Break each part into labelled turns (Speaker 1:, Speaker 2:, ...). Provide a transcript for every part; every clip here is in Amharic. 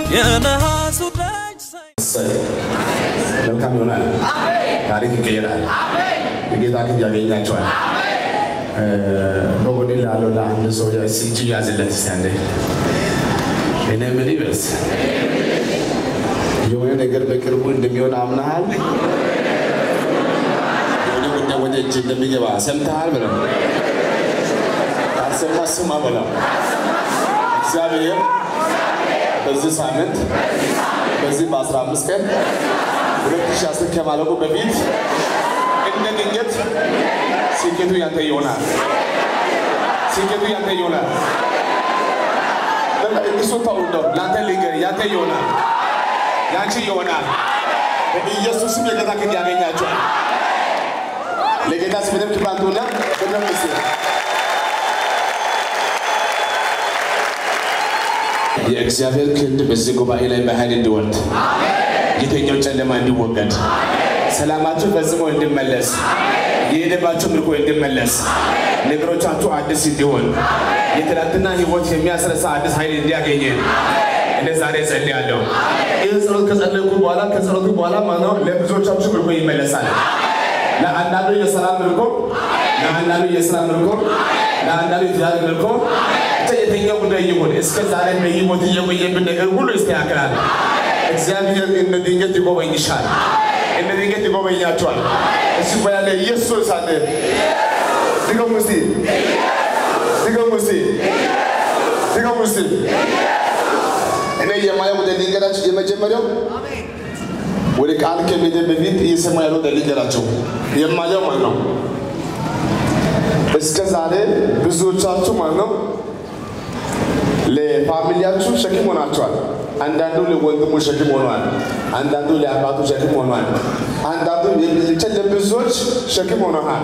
Speaker 1: የነሐሱ ደጅ ሳይ
Speaker 2: መልካም ይሆናል። ታሪክ ይቀየራል። የጌታ ፊት ያገኛቸዋል። በጎኔ ላለው ለአንድ ሰው እጅ ያዝለት እስቲ አንዴ። እኔ ምን ይበስ የሆነ ነገር በቅርቡ እንደሚሆን አምናሃል። የሆነ ጉዳይ ወደ እጅ እንደሚገባ ሰምተሃል ብለው አሰማ ስማ በለው እግዚአብሔር በዚህ ሳምንት በዚህ በአስራ አምስት ቀን ሁለት ሺህ አስር ከማለቁ በፊት እንደ ድንገት ስኬቱ ያንተ ይሆናል። ስኬቱ ያንተ ይሆናል። በቃ እሱ ተው እንደው ለአንተ ልንገር፣ ያንተ ይሆናል፣ ያንቺ ይሆናል። በኢየሱስም የጌታ ክንድ ያገኛቸዋል። ለጌታ ስም በደንብ ክብር አንጡና በደንብ እስኪ የእግዚአብሔር ክንድ በዚህ ጉባኤ ላይ በኃይል እንዲወርድ የተኛው ጨለማ እንዲወገድ ሰላማችሁ ፈጽሞ እንዲመለስ የሄደባችሁ ምርኮ እንዲመለስ ነገሮቻችሁ አዲስ እንዲሆን የትናንትና ህይወት የሚያስረሳ አዲስ ኃይል እንዲያገኘ እኔ ዛሬ ጸልያለሁ። ይህ ጸሎት ከጸለይኩ በኋላ ከጸሎቱ በኋላ ማነው ለብዙዎቻችሁ ምርኮ ይመለሳል። ለአንዳንዱ የሰላም ምርኮ፣ ለአንዳንዱ የስራ ምርኮ፣ ለአንዳንዱ የትዳር ምርኮ ብቻ የተኛው ጉዳይ ይሁን እስከ ዛሬ በህይወት እየቆየብን ነገር ሁሉ ይስተካከላል። እግዚአብሔር እንደ ድንገት ይጎበኝሻል፣ እንደ ድንገት ይጎበኛቸዋል። እሱ በያለ ኢየሱስ አለ ድገሙ እስቲ ድገሙ እስቲ ድገሙ እስቲ እኔ የማየው ወደ ልንገራችሁ የመጀመሪያው ወደ ቃል ከመሄድ በፊት እየሰማ ያለው ወደ ልንገራችሁ የማየው ማለት ነው። እስከ ዛሬ ብዙዎቻችሁ ማለት ነው ለፋሚሊያችሁ ሸክም ሆናችኋል። አንዳንዱ ለወንድሙ ሸክም ሆኗል። አንዳንዱ ለአባቱ ሸክም ሆኗል። አንዳንዱ ብቻ ለብዙዎች ሸክም ሆነሃል።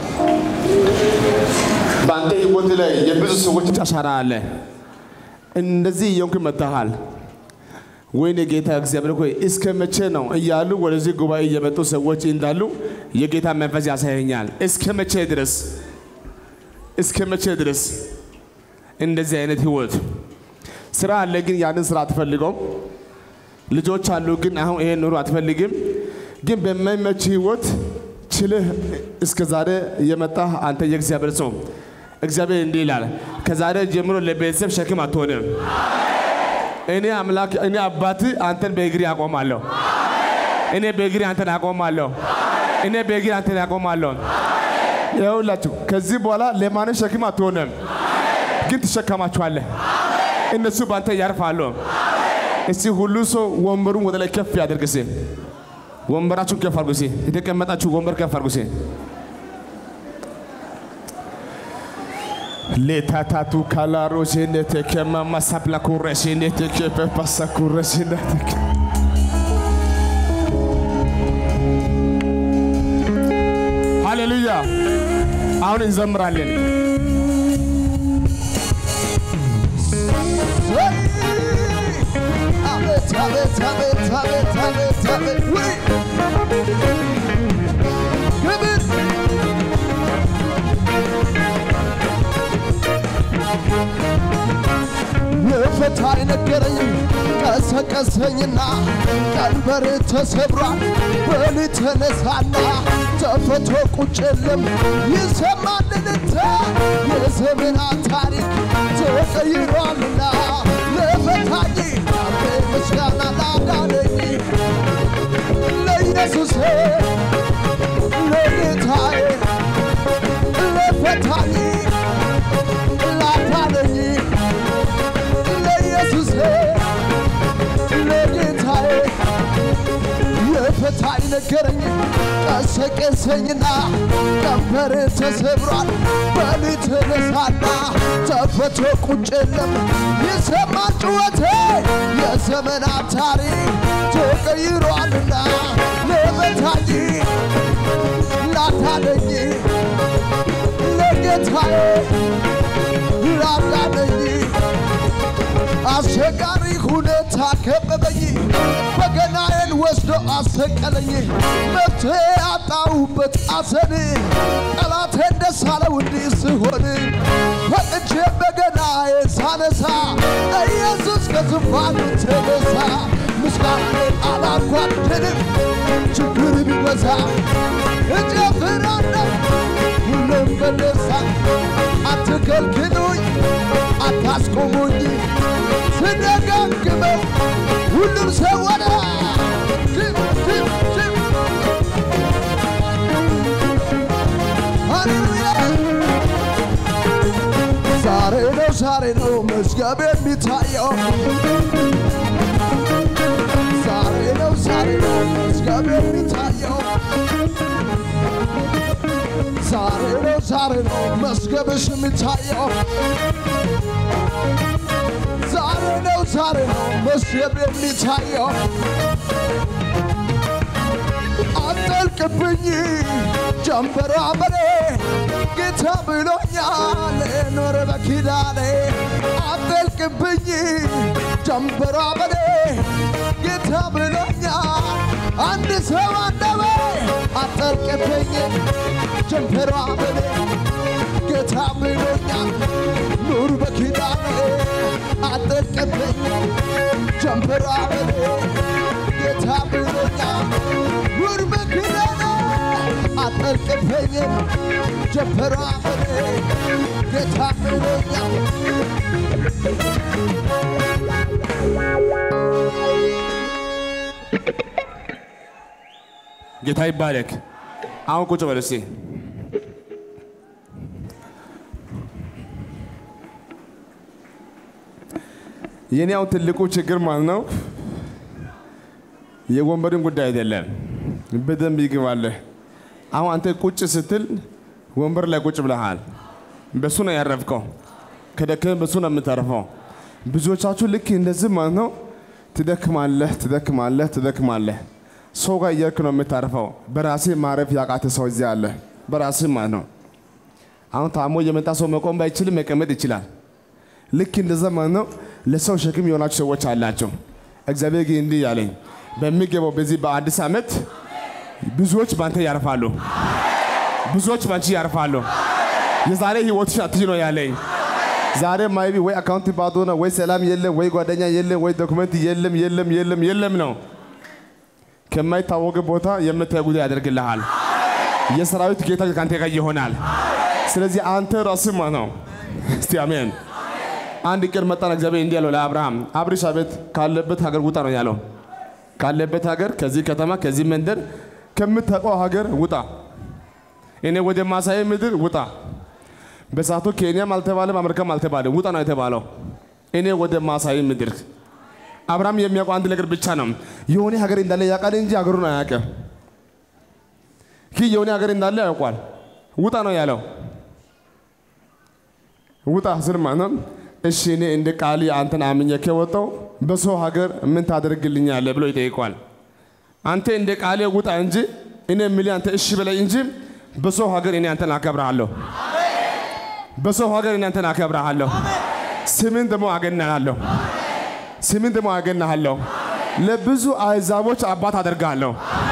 Speaker 2: በአንተ ህይወት ላይ የብዙ ሰዎች አሻራ አለ። እንደዚህ እየሆንክ መጥተሃል። ወይኔ ጌታ እግዚአብሔር ሆይ እስከ መቼ ነው እያሉ ወደዚህ ጉባኤ እየመጡ ሰዎች እንዳሉ የጌታ መንፈስ ያሳየኛል። እስከ መቼ ድረስ እስከ መቼ ድረስ እንደዚህ አይነት ህይወት ስራ አለ፣ ግን ያንን ስራ አትፈልገውም። ልጆች አሉ፣ ግን አሁን ይሄን ኑሮ አትፈልግም። ግን በማይመች ህይወት ችልህ እስከ ዛሬ የመጣህ አንተ የእግዚአብሔር ሰው እግዚአብሔር እንዲህ ይላል፣ ከዛሬ ጀምሮ ለቤተሰብ ሸክም አትሆንም። እኔ አምላክ እኔ አባት አንተን በእግሪ አቆማለሁ። እኔ በእግሪ አንተን አቆማለሁ። እኔ በእግሪ አንተን አቆማለሁ። ይኸውላችሁ ከዚህ በኋላ ለማንም ሸክም አትሆንም፣ ግን ትሸከማችኋለህ። እነሱ በአንተ ያርፋሉ። እስቲ ሁሉ ሰው ወንበሩን ወደ ላይ ከፍ ያደርግ። እስቲ ወንበራችሁን ከፍ አድርጉ። እስቲ የተቀመጣችሁ ወንበር ከፍ አድርጉ። እስቲ ሌታታቱ ካላሮ ሴኔቴ ከማማ ሳፕላ ኩረ ሴኔቴ ከፐፓሳ ኩረ ሴኔቴ ሃሌሉያ። አሁን እንዘምራለን።
Speaker 3: አቤት አቤት አቤት አቤት አቤት አቤት ውይ ክብር የፈታኝ ነገረኝ ቀሰቀሰኝና ቀንበር ተሰብሯል በል ተነሳና ተፈቶ ቁጭ የለም ይሰማል እልልታ የዘመናት ታሪክ ተቀይሯልና ለፈታኝ አሜን ምስጋና ላዳነኝ ለኢየሱሴ ለጌታዬ ለፈታኝ ላዳነኝ ለኢየሱሴ ለጌታዬ የፈታኝ ነገረኝ ቀሰቀሰኝና ቀንበር ተሰብሯል በል ተነሳና ተፈቶ ቁጭ የለም ይሰማል ጩኸቴ የዘመናት ታሪክ ተቀይሯልና ለመታኝ ላታለኝ ለጌታዬ ላዳነኝ አስቸጋሪ ሁኔታ ከበበኝ፣ በገናዬን ወስዶ አሰቀለኝ። መፍትሄ አጣሁበት አዘን ጠላቴ ደስ አለው እንዲህ ስሆን ፈቅጄ በገና ሳነሳ ኢየሱስ ከዙፋኑ ተነሳ ምስጋና አላጓደልም ችግር ቢበዛ እጨፍራለሁ ሁሉም በደስታ አትከልክሉኝ አታስቆሙኝ ስደጋግመው ሁሉም ሰው ወደ ድም ድም ድም ሃሌሉያ ዛሬ ነው ዛሬ ነው መዝገብ የሚታየው ዛሬ ነው ዛሬ ነው መዝገብ የሚታየው ዛሬ ነው ዛሬ ነው መዝገብሽ የሚታየው ዛሬ ነው ዛሬ ነው መዝገብ የሚታየው አጠልቅብኝ ጀንበሯ በኔ ጌታ ብሎኛል ኖር በኪዳኔ አጠልቅብኝ ጀንበሯ በኔ ጌታ ብሎኛል አንድ ሰው አነበ አጠልቅብኝ ጀንበሯ በኔ ጌታ ብሎኛል ኑር በኪዳኔ አጠልቅብኝ ጀንበሯ በኔ ጌታ ብሎኛል ኑር በኪዳኔ አጠልቅብኝ ጀንበሯ በኔ ጌታ ብሎኛል
Speaker 2: ጌታ ይባረክ። አሁን ቁጭ በል እስቲ። የኔ አሁን ትልቁ ችግር ማለት ነው የወንበርን ጉዳይ አይደለም። በደንብ ይግባለህ። አሁን አንተ ቁጭ ስትል ወንበር ላይ ቁጭ ብለሃል። በሱ ነው ያረፍከው። ከደከመ በሱ ነው የምታርፈው። ብዙዎቻችሁ ልክ እንደዚህ ማለት ነው ትደክማለህ፣ ትደክማለህ፣ ትደክማለህ። ሰው ጋር እየርክ ነው የምታርፈው። በራሴ ማረፍ ያቃተ ሰው እዚህ አለ። በራሴ ማለት ነው። አሁን ታሞ የመጣ ሰው መቆም ባይችልም መቀመጥ ይችላል። ልክ እንደዛ ማለት ነው። ለሰው ሸክም የሆናችሁ ሰዎች አላቸው። እግዚአብሔር ግን እንዲህ ያለኝ በሚገባው በዚህ በአዲስ ዓመት ብዙዎች ባንተ ያርፋሉ፣ ብዙዎች ባንቺ ያርፋሉ። የዛሬ ህይወትሽ አትይ ነው ያለኝ። ዛሬ ማይቢ ወይ አካውንት ባዶ ነው፣ ወይ ሰላም የለም፣ ወይ ጓደኛ የለም፣ ወይ ዶክመንት የለም፣ የለም፣ የለም፣ የለም ነው። ከማይታወቅ ቦታ የምታይ ጉዳይ ያደርግልሃል። የሰራዊት ጌታ ከአንተ ጋር ይሆናል። ስለዚህ አንተ ራስህ ማለት ነው። እስቲ አሜን። አንድ ቀን መጣን። እግዚአብሔር እንዲህ ያለው ለአብርሃም አብርሽ አቤት ካለበት ሀገር ውጣ ነው ያለው። ካለበት ሀገር ከዚህ ከተማ ከዚህ መንደር ከምታውቀው ሀገር ውጣ፣ እኔ ወደ ማሳይ ምድር ውጣ። በሳቱ ኬንያም አልተባለም አሜሪካም አልተባለም፣ ውጣ ነው የተባለው። እኔ ወደ ማሳይ ምድር አብርሃም የሚያውቀው አንድ ነገር ብቻ ነው። የሆነ ሀገር እንዳለ ያውቃል እንጂ ሀገሩን አያውቅም። ይህ የሆነ ሀገር እንዳለ ያውቋል። ውጣ ነው ያለው። ውጣ ስል ማለት ነው እሺ እኔ እንደ ቃል አንተን አምኜ ከወጣው በሰው ሀገር ምን ታደርግልኛለህ ብሎ ይጠይቋል። አንተ እንደ ቃሌ ውጣ እንጂ እኔ የምልህ አንተ እሺ በለኝ እንጂ በሰው ሀገር እኔ አንተን አከብርሃለሁ። በሰው ሀገር እኔ አንተን አከብርሃለሁ። ስምን ደግሞ አገናሃለሁ። ስምን ደግሞ አገናሃለሁ። ለብዙ አሕዛቦች አባት አደርግሃለሁ።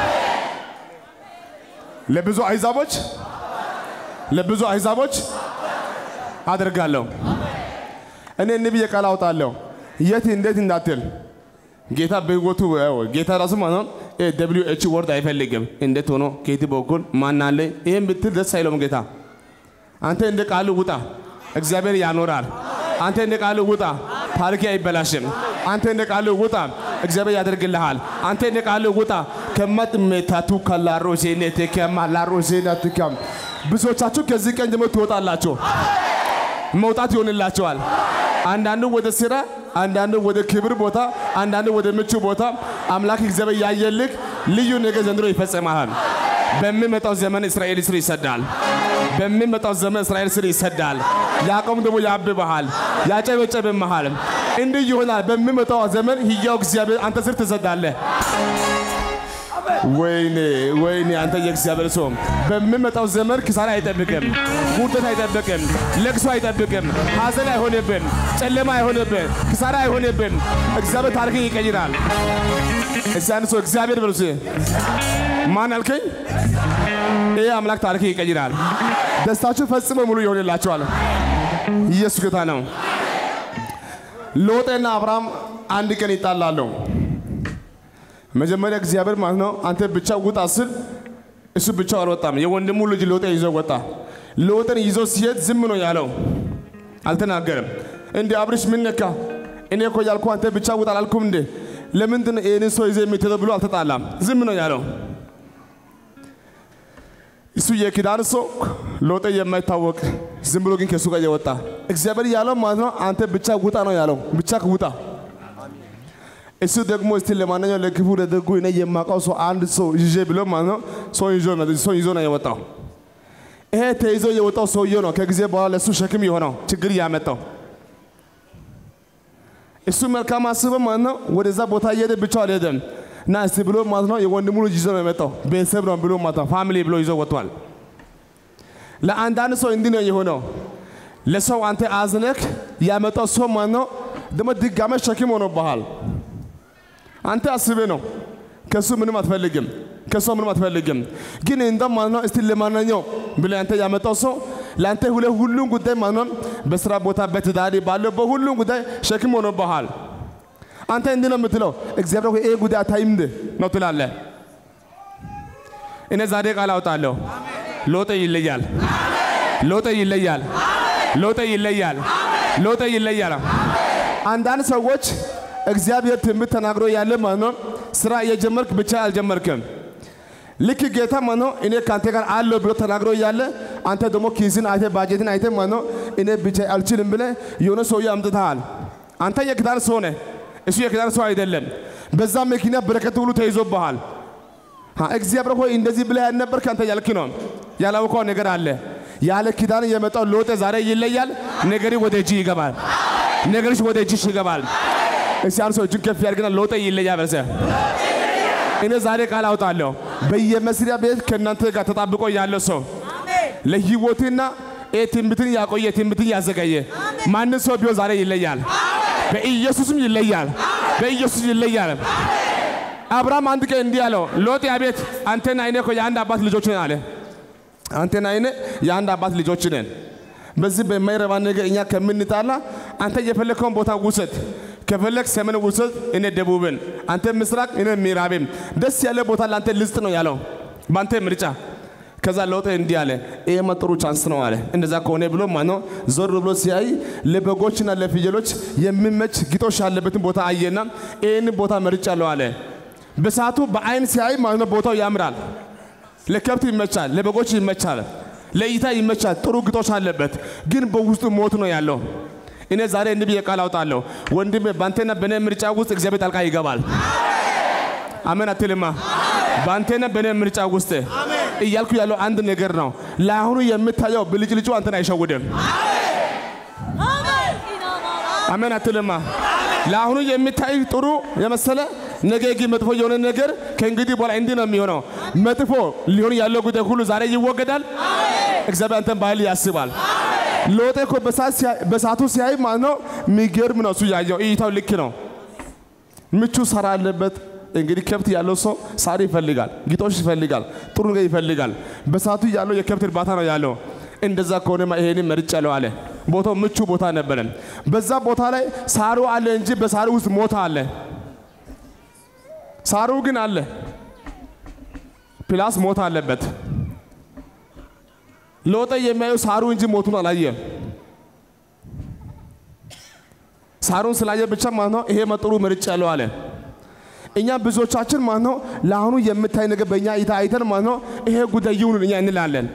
Speaker 2: ለብዙ አሕዛቦች ለብዙ አሕዛቦች አደርጋለሁ። እኔ ነቢይ ቃል አውጣለሁ የት እንዴት እንዳትል ጌታ በህይወቱ ያው ጌታ ራሱ ማለት ነው ደብሊው ኤች ወርድ አይፈልግም። እንዴት ሆኖ ከየት በኩል ማን አለ ይሄን ብትል ደስ አይለውም ጌታ። አንተ እንደ ቃሉ ውጣ፣ እግዚአብሔር ያኖራል። አንተ እንደ ቃሉ ውጣ፣ ታሪክ አይበላሽም። አንተ እንደ ቃሉ ውጣ፣ እግዚአብሔር ያደርግልሃል። አንተ እንደ ቃሉ ውጣ ከመጥሜታቱ ከላሮ ዜኔቴ ከማላሮ ዜናትካም ብዙዎቻችሁ ከዚህ ቀን ጀምሮ ትወጣላችሁ። መውጣት ይሆንላቸዋል። አንዳንዱ ወደ ስራ፣ አንዳንዱ ወደ ክብር ቦታ፣ አንዳንዱ ወደ ምቹ ቦታ አምላክ እግዚአብሔር ያየልክ ልዩ ነገር ዘንድሮ ይፈጸማል። በሚመጣው ዘመን እስራኤል ስር ይሰዳል። በሚመጣው ዘመን እስራኤል ስር ይሰዳል። ያዕቆብ ደግሞ ያብብሃል፣ ያጨበጨብምሃል። እንዲህ ይሆናል። በሚመጣው ዘመን ሕያው እግዚአብሔር አንተ ስር ትሰዳለህ። ወይኔ ወይኔ አንተ የእግዚአብሔር ሰው በሚመጣው ዘመን ክሳራ አይጠብቅም፣ ውርደት አይጠብቅም፣ ለቅሶ አይጠብቅም፣ ሐዘን አይሆንብን፣ ጨለማ አይሆንብን፣ ክሳራ አይሆንብን። እግዚአብሔር ታሪክን ይቀይራል። እስቲ አንድ ሰው እግዚአብሔር በሉ እስቲ። ማን አልከኝ? ይህ አምላክ ታሪክን ይቀይራል። ደስታችሁ ፈጽሞ ሙሉ ይሆንላችኋል። ኢየሱስ ጌታ ነው። ሎጤና አብርሃም አንድ ቀን ይጣላሉ። መጀመሪያ እግዚአብሔር ማለት ነው አንተ ብቻ ውጣ ስል እሱ ብቻው አልወጣም። የወንድሙ ልጅ ሎጤ ይዞ ወጣ። ሎጤን ይዞ ሲሄድ ዝም ነው ያለው፣ አልተናገረም። እንዴ አብርሽ ምን ነካ? እኔ እኮ ያልኩህ አንተ ብቻ ውጣ አላልኩም እንዴ? ለምንድን ነው ይህንን ሰው ይዘህ የምትሄደው ብሎ አልተጣላም። ዝም ነው ያለው። እሱ የኪዳን ሰው ሎጤ የማይታወቅ ዝም ብሎ ግን ከእሱ ጋር የወጣ እግዚአብሔር ያለው ማለት ነው አንተ ብቻ ውጣ ነው ያለው። ብቻ ውጣ። እሱ ደግሞ እስቲ ለማንኛውም ለክፉ ለደጉ እኔ የማውቀው ሰው አንድ ሰው ይዤ ብሎ ማለት ነው ሰው ይዞ ሰው ይዞ ነው የወጣው። ይሄ ተይዞ የወጣው ሰውዬው ነው ከጊዜ በኋላ ለእሱ ሸክም የሆነው ችግር ያመጣው። እሱ መልካም አስበ ማለት ነው ወደዛ ቦታ እየሄደ ብቻው አልሄደም። እና እስቲ ብሎ ማለት ነው የወንድሙ ልጅ ይዞ ነው የመጣው። ቤተሰብ ነው ብሎ ማለት ነው ፋሚሊ ብሎ ይዞ ወጥቷል። ለአንዳንድ ሰው እንዲህ ነው የሆነው። ለሰው አንተ አዝነክ ያመጣው ሰው ማለት ነው ደግሞ ድጋሜ ሸክም ሆኖብሃል። አንተ አስቤ ነው ከሱ ምንም አትፈልግም፣ ከሷ ምንም አትፈልግም። ግን እንደም ማለት ነው እስቲ ለማንኛው ብለህ አንተ ያመጣው ሰው ለአንተ ሁለ ሁሉም ጉዳይ ማለት ነው በስራ ቦታ በትዳሪ ባለው በሁሉም ጉዳይ ሸክም ሆኖብሃል። አንተ እንዲህ ነው የምትለው፣ እግዚአብሔር ሆይ ይሄ ጉዳይ አታይም እንደ ነው ትላለህ። እኔ ዛሬ ቃል አውጣለሁ። ሎጤ ይለያል፣ ሎጤ ይለያል፣ ሎጤ ይለያል፣ ሎጤ ይለያል። አንዳንድ ሰዎች እግዚአብሔር ትንቢት ተናግሮ ያለ ማለት ነው ስራ እየጀመርክ ብቻ አልጀመርክም። ልክ ጌታ ማለት ነው እኔ ከአንተ ጋር አለው ብሎ ተናግሮ እያለ አንተ ደግሞ ኪስን አይተ ባጀትን አይተ ማለት ነው እኔ ብቻ አልችልም ብለ የሆነ ሰውዬ አምጥተሃል። አንተ የክዳን ሰው ነህ፣ እሱ የክዳን ሰው አይደለም። በዛ መኪና በረከት ሁሉ ተይዞብሃል። ሀ፣ እግዚአብሔር ሆይ እንደዚህ ብለህ ያልነበርክ አንተ ያልክ ነው። ያላወቀው ነገር አለ። ያለ ኪዳን የመጣው ሎጤ ዛሬ ይለያል። ነገሪ ወደ እጅ ይገባል። ነገርሽ ወደ እጅሽ ይገባል። እስቲ አንድ ሰው እጁን ከፍ ያድርግና ሎጤ ይለያል በርሰ እኔ ዛሬ ቃል አውጣለሁ። በየመስሪያ ቤት ከእናንተ ጋር ተጣብቆ ያለው ሰው ለህይወትና ይህ ትንቢትን ያቆየ ትንቢትን ያዘገየ ማንም ሰው ቢሆን ዛሬ ይለያል። በኢየሱስም ይለያል። በኢየሱስ ይለያል። አብርሃም አንድ ቀን እንዲህ አለው፣ ሎጥ አቤት፣ አንተና እኔ እኮ የአንድ አባት ልጆች ነን አለ። አንተና እኔ የአንድ አባት ልጆች ነን። በዚህ በማይረባ ነገር እኛ ከምንጣላ አንተ የፈለግከውን ቦታ ውሰድ። ከፈለግ ሰሜን ውሰድ፣ እኔ ደቡብን፣ አንተ ምስራቅ፣ እኔ ምዕራብን። ደስ ያለ ቦታ ለአንተ ልስጥ ነው ያለው በአንተ ምርጫ። ከዛ ሎጥ እንዲህ አለ፣ ይሄማ ጥሩ ቻንስ ነው አለ። እንደዛ ከሆነ ብሎ ማነው ዞር ብሎ ሲያይ ለበጎችና ለፍየሎች የሚመች ግጦሽ ያለበትን ቦታ አየና ይህን ቦታ መርጫለሁ አለ። በሰዓቱ በአይን ሲያይ ማለት ነው ቦታው ያምራል። ለከብት ይመቻል፣ ለበጎች ይመቻል፣ ለእይታ ይመቻል። ጥሩ ግጦሽ አለበት፣ ግን በውስጡ ሞት ነው ያለው። እኔ ዛሬ እንዲህ ብዬ ቃል አውጣለሁ፣ ወንድሜ በአንተና በእኔ ምርጫ ውስጥ እግዚአብሔር ጣልቃ ይገባል። አሜን አትልማ? በአንተና በእኔ ምርጫ ውስጥ እያልኩ ያለው አንድ ነገር ነው። ለአሁኑ የምታየው ብልጭልጩ አንተን አይሸውድም። አሜን አትልማ? ለአሁኑ የሚታይ ጥሩ የመሰለ ነገ ግን መጥፎ የሆነ ነገር ከእንግዲህ በኋላ እንዲህ ነው የሚሆነው። መጥፎ ሊሆን ያለው ጉዳይ ሁሉ ዛሬ ይወገዳል። እግዚአብሔር አንተን በኃይል ያስባል። ሎጤ እኮ በሰዓቱ ሲያይ ማለት ነው የሚገርም ነው። እሱ ያየው እይታው ልክ ነው። ምቹ ሳር አለበት። እንግዲህ ከብት ያለው ሰው ሳር ይፈልጋል፣ ግጦሽ ይፈልጋል፣ ጥሩ ነገር ይፈልጋል። በሰዓቱ ያለው የከብት እርባታ ነው ያለው። እንደዛ ከሆነማ ይሄንን መርጫለሁ አለ። ቦታው ምቹ ቦታ ነበረ። በዛ ቦታ ላይ ሳሩ አለ እንጂ በሳሩ ውስጥ ሞት አለ። ሳሩ ግን አለ፣ ፕላስ ሞት አለበት። ሎጤ የሚያየው ሳሩ እንጂ ሞቱን አላየም። ሳሩን ስላየ ብቻ ማለት ነው ይሄ መጥሩ መርጫለሁ አለ። እኛ ብዙዎቻችን ማለት ነው ለአሁኑ የምታይ ነገር በእኛ እይታ አይተን ማለት ነው ይሄ ጉዳይ ይሁን እኛ እንላለን።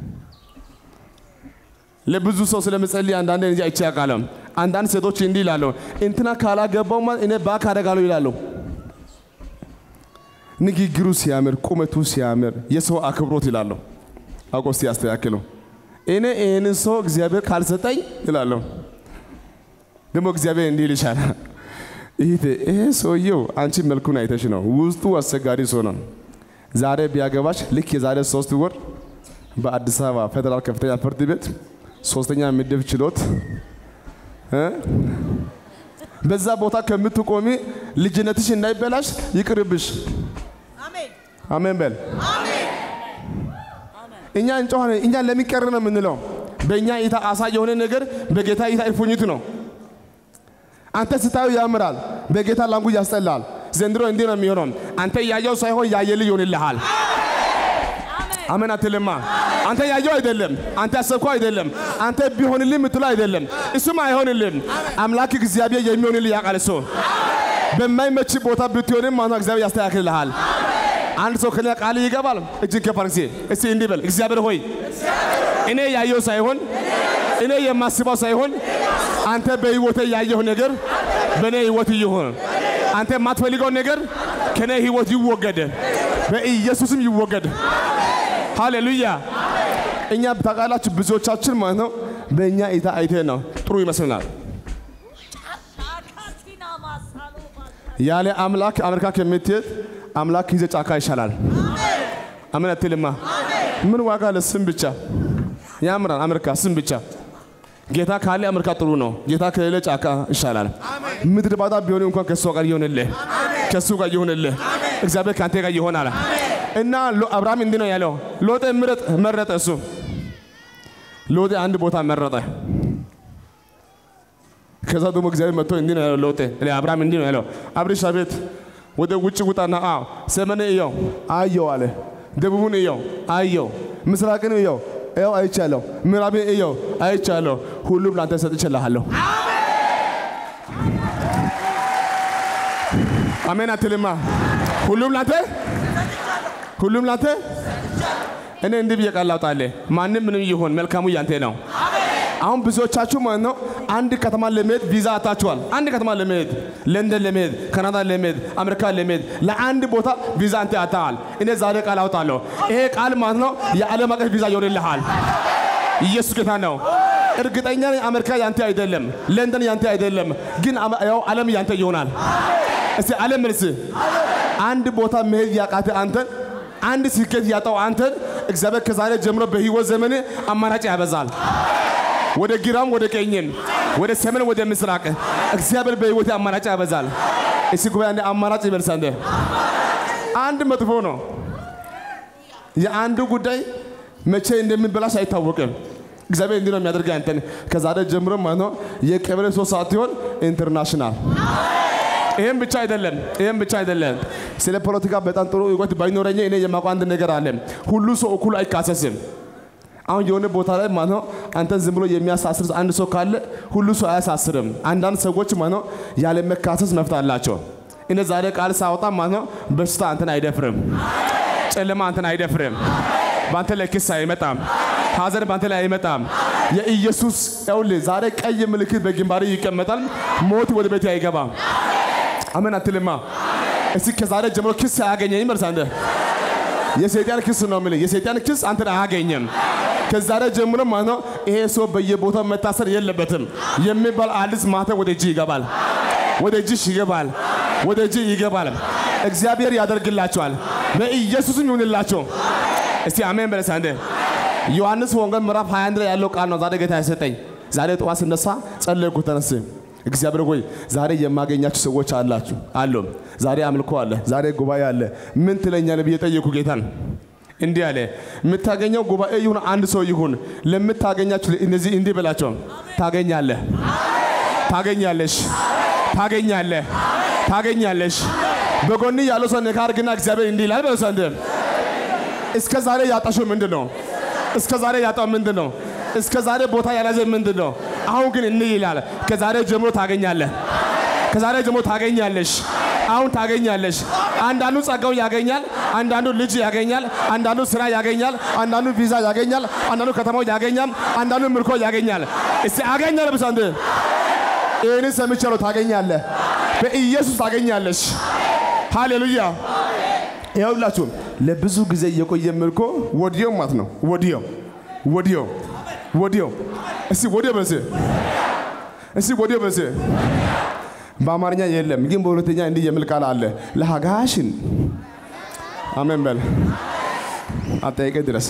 Speaker 2: ለብዙ ሰው ስለምጸልይ አንዳንድ እንጂ አይቼ አውቃለሁ። አንዳንድ ሴቶች እንዲህ ይላሉ፣ እንትና ካላገባው ማለት እኔ ባክ አደርጋለሁ ይላሉ። ንግግሩ ሲያምር፣ ቁመቱ ሲያምር፣ የሰው አክብሮት ይላሉ። አውቆ እስቲ ያስተካክለው። እኔ ይህንን ሰው እግዚአብሔር ካልሰጠኝ ይላለሁ። ደግሞ እግዚአብሔር እንዲህ ይልሻል ይሄ ይሄ ሰውየው አንቺ መልኩን አይተሽ ነው፣ ውስጡ አስቸጋሪ ሰው ነው። ዛሬ ቢያገባሽ ልክ የዛሬ ሶስት ወር በአዲስ አበባ ፌዴራል ከፍተኛ ፍርድ ቤት ሶስተኛ ምድብ ችሎት እ በዛ ቦታ ከምትቆሚ ልጅነትሽ እንዳይበላሽ ይቅርብሽ። አሜን በል። እኛ እንጮኻለን። እኛ ለምን ቀረ ነው የምንለው? በእኛ እይታ አሳ የሆነ ነገር በጌታ እይታ እፉኝት ነው። አንተ ስታዩ ያምራል፣ በጌታ ላንጉ ያስጠላል። ዘንድሮ እንዲህ ነው የሚሆነው። አንተ ያየው ሳይሆን ያየልህ ይሆንልሃል። አሜን አትልማ። አንተ ያየው አይደለም፣ አንተ ያሰብከው አይደለም፣ አንተ ቢሆንልህ የምትለው አይደለም። እሱም አይሆንልም። አምላክ እግዚአብሔር የሚሆንልህ ያውቃል። እሱ በማይመች ቦታ ብትሆንም ማነው እግዚአብሔር ያስተካክልልሃል። አንድ ሰው ከኛ ቃል ይገባል። እጅን ከፍ አድርግ እስኪ እስኪ እንዲህ በል፣ እግዚአብሔር ሆይ እኔ ያየው ሳይሆን እኔ የማስበው ሳይሆን አንተ በህይወቴ ያየው ነገር በእኔ ህይወት ይሁን። አንተ የማትፈልገው ነገር ከኔ ህይወት ይወገድ፣ በኢየሱስም ይወገድ። ሃሌሉያ። እኛ ታውቃላችሁ፣ ብዙዎቻችን ማለት ነው በእኛ እይታ አይቴ ነው ጥሩ ይመስልናል። ያለ አምላክ አሜሪካ ከምትሄድ አምላክ ይዘ ጫካ ይሻላል። አሜን አትልማ? ምን ዋጋ አለ? ስም ብቻ ያምራል። አሜሪካ ስም ብቻ። ጌታ ካለ አሜሪካ ጥሩ ነው። ጌታ ከሌለ ጫካ ይሻላል። ምድር ባዳ ቢሆን እንኳን ከእሱ ጋር ይሆንልህ፣ ከእሱ ጋር ይሆንልህ። እግዚአብሔር ከአንተ ጋር ይሆናል። እና ሎ- አብርሃም እንዲህ ነው ያለው፣ ሎጤ ምረጥ መረጠ። እሱ ሎጤ አንድ ቦታ መረጠ። ከዛ ደግሞ እግዚአብሔር መጥቶ እንዲህ ነው ያለው ሎጤ አብርሃም እንዲህ ነው ያለው፣ አብርሽ አቤት ወደ ውጭ ውጣና አዎ ሰሜን እየው አየው አለ። ደቡቡን እየው አየው፣ ምስራቅን እየው እየው አይቻለሁ፣ ምዕራብን እየው አይቻለሁ፣ ሁሉም ላንተ ሰጥቼልሃለሁ። አሜን አትልማ? ሁሉም ላንተ ሁሉም ላንተ እኔ እንዲህ ብዬ ቃል ላውጣልህ፣ ማንም ምንም ይሁን መልካሙ ያንተ ነው። አሁን ብዙዎቻችሁ ማለት ነው አንድ ከተማ ለመሄድ ቪዛ አታችኋል። አንድ ከተማ ለመሄድ ለንደን ለመሄድ ካናዳ ለመሄድ አሜሪካ ለመሄድ ለአንድ ቦታ ቪዛ አንተ አታል። እኔ ዛሬ ቃል አውጣለሁ። ይሄ ቃል ማለት ነው የዓለም አቀፍ ቪዛ ይሆንልሃል። ኢየሱስ ጌታ ነው። እርግጠኛ ነኝ አሜሪካ ያንተ አይደለም፣ ለንደን ያንተ አይደለም፣ ግን አመ- ያው ዓለም ያንተ ይሆናል። እስቲ ዓለም መልስ አንድ ቦታ መሄድ ያቃተ አንተን አንድ ስኬት ያጣው አንተን እግዚአብሔር ከዛሬ ጀምሮ በህይወት ዘመን አማራጭ ያበዛል። ወደ ግራም ወደ ቀኝም ወደ ሰሜን ወደ ምስራቅ እግዚአብሔር በህይወት አማራጭ ያበዛል። እስቲ ጉባኤ አንዴ አማራጭ ይበልሳ እንደ አንድ መጥፎ ነው። የአንዱ ጉዳይ መቼ እንደሚበላሽ አይታወቅም። እግዚአብሔር እንዲህ ነው የሚያደርግ አንተን ከዛሬ ጀምሮ ማለት ነው የቀበሌ ሶስት ሰዓት ሲሆን ኢንተርናሽናል ይህም ብቻ አይደለም፣ ይህም ብቻ አይደለም። ስለ ፖለቲካ በጣም ጥሩ እውቀት ባይኖረኝ እኔ የማውቀው አንድ ነገር አለ። ሁሉ ሰው እኩል አይካሰስም። አሁን የሆነ ቦታ ላይ ማለት ነው አንተን ዝም ብሎ የሚያሳስር አንድ ሰው ካለ ሁሉ ሰው አያሳስርም። አንዳንድ ሰዎች ማለት ነው ያለ መካሰስ መፍት አላቸው። እኔ ዛሬ ቃል ሳወጣ ማለት ነው በሽታ አንተን አይደፍርም፣ ጨለማ አንተን አይደፍርም፣ በአንተ ላይ ክስ አይመጣም፣ ሀዘን በአንተ ላይ አይመጣም። የኢየሱስ ይኸውልህ ዛሬ ቀይ ምልክት በግንባር ይቀመጣል። ሞት ወደ ቤት አይገባም። አሜን አትልማ? እስቲ ከዛሬ ጀምሮ ክስ አያገኘኝም። እርሳ እንደ የሰይጣን ክስ ነው የምልህ። የሰይጣን ክስ አንተን አያገኘም። ከዛሬ ጀምሮ ማለት ነው ይሄ ሰው በየቦታው መታሰር የለበትም የሚባል አዲስ ማተም ወደ እጅ ይገባል፣ ወደ እጅሽ ይገባል፣ ወደ እጅ ይገባል። እግዚአብሔር ያደርግላቸዋል። በኢየሱስም ይሁንላቸው። እስቲ አሜን በለሳ እንደ ዮሐንስ ወንጌል ምዕራፍ 21 ላይ ያለው ቃል ነው ዛሬ ጌታ የሰጠኝ። ዛሬ ጠዋት ስነሳ ጸለይኩ ተነስ እግዚአብሔር ሆይ ዛሬ የማገኛችሁ ሰዎች አላችሁ አሉ። ዛሬ አምልኮ አለ፣ ዛሬ ጉባኤ አለ። ምን ትለኛለህ ብዬ ጠየኩ ጌታን። እንዲህ አለ፣ የምታገኘው ጉባኤ ይሁን አንድ ሰው ይሁን፣ ለምታገኛችሁ እነዚህ እንዲህ በላቸው፣ ታገኛለህ፣ ታገኛለሽ፣ ታገኛለህ፣ ታገኛለሽ። በጎን ያለው ሰው ነካ አድርግና እግዚአብሔር እንዲህ ይላል በለው። እንደ እስከ ዛሬ ያጣሽው ምንድን ነው? እስከ ዛሬ ያጣው ምንድን ነው? እስከ ዛሬ ቦታ ያላዘ ምንድን ነው? አሁን ግን እንዲህ ይላል፣ ከዛሬ ጀምሮ ታገኛለህ። ከዛሬ ጀምሮ ታገኛለሽ። አሁን ታገኛለሽ። አንዳንዱ ጸጋውን ያገኛል፣ አንዳንዱ ልጅ ያገኛል፣ አንዳንዱ ስራ ያገኛል፣ አንዳንዱ ቪዛ ያገኛል፣ አንዳንዱ ከተማው ያገኛል፣ አንዳንዱ ምርኮ ያገኛል። እስቲ አገኛለህ ብቻ እንደ ይህን ሰምቻለሁ። ታገኛለህ፣ በኢየሱስ ታገኛለሽ። ሃሌሉያ። ይኸውላችሁ ለብዙ ጊዜ የቆየ ምርኮ ወዲያው ማለት ነው። ወዲያው ወዲያው ወዲያው እስቲ ወዲያው በስ እስቲ ወዲያው በስ በአማርኛ የለም ግን በሁለተኛ እንዲህ የሚል ቃል አለ። ለሀጋሽን አሜን በል አጠያይቀ ድረስ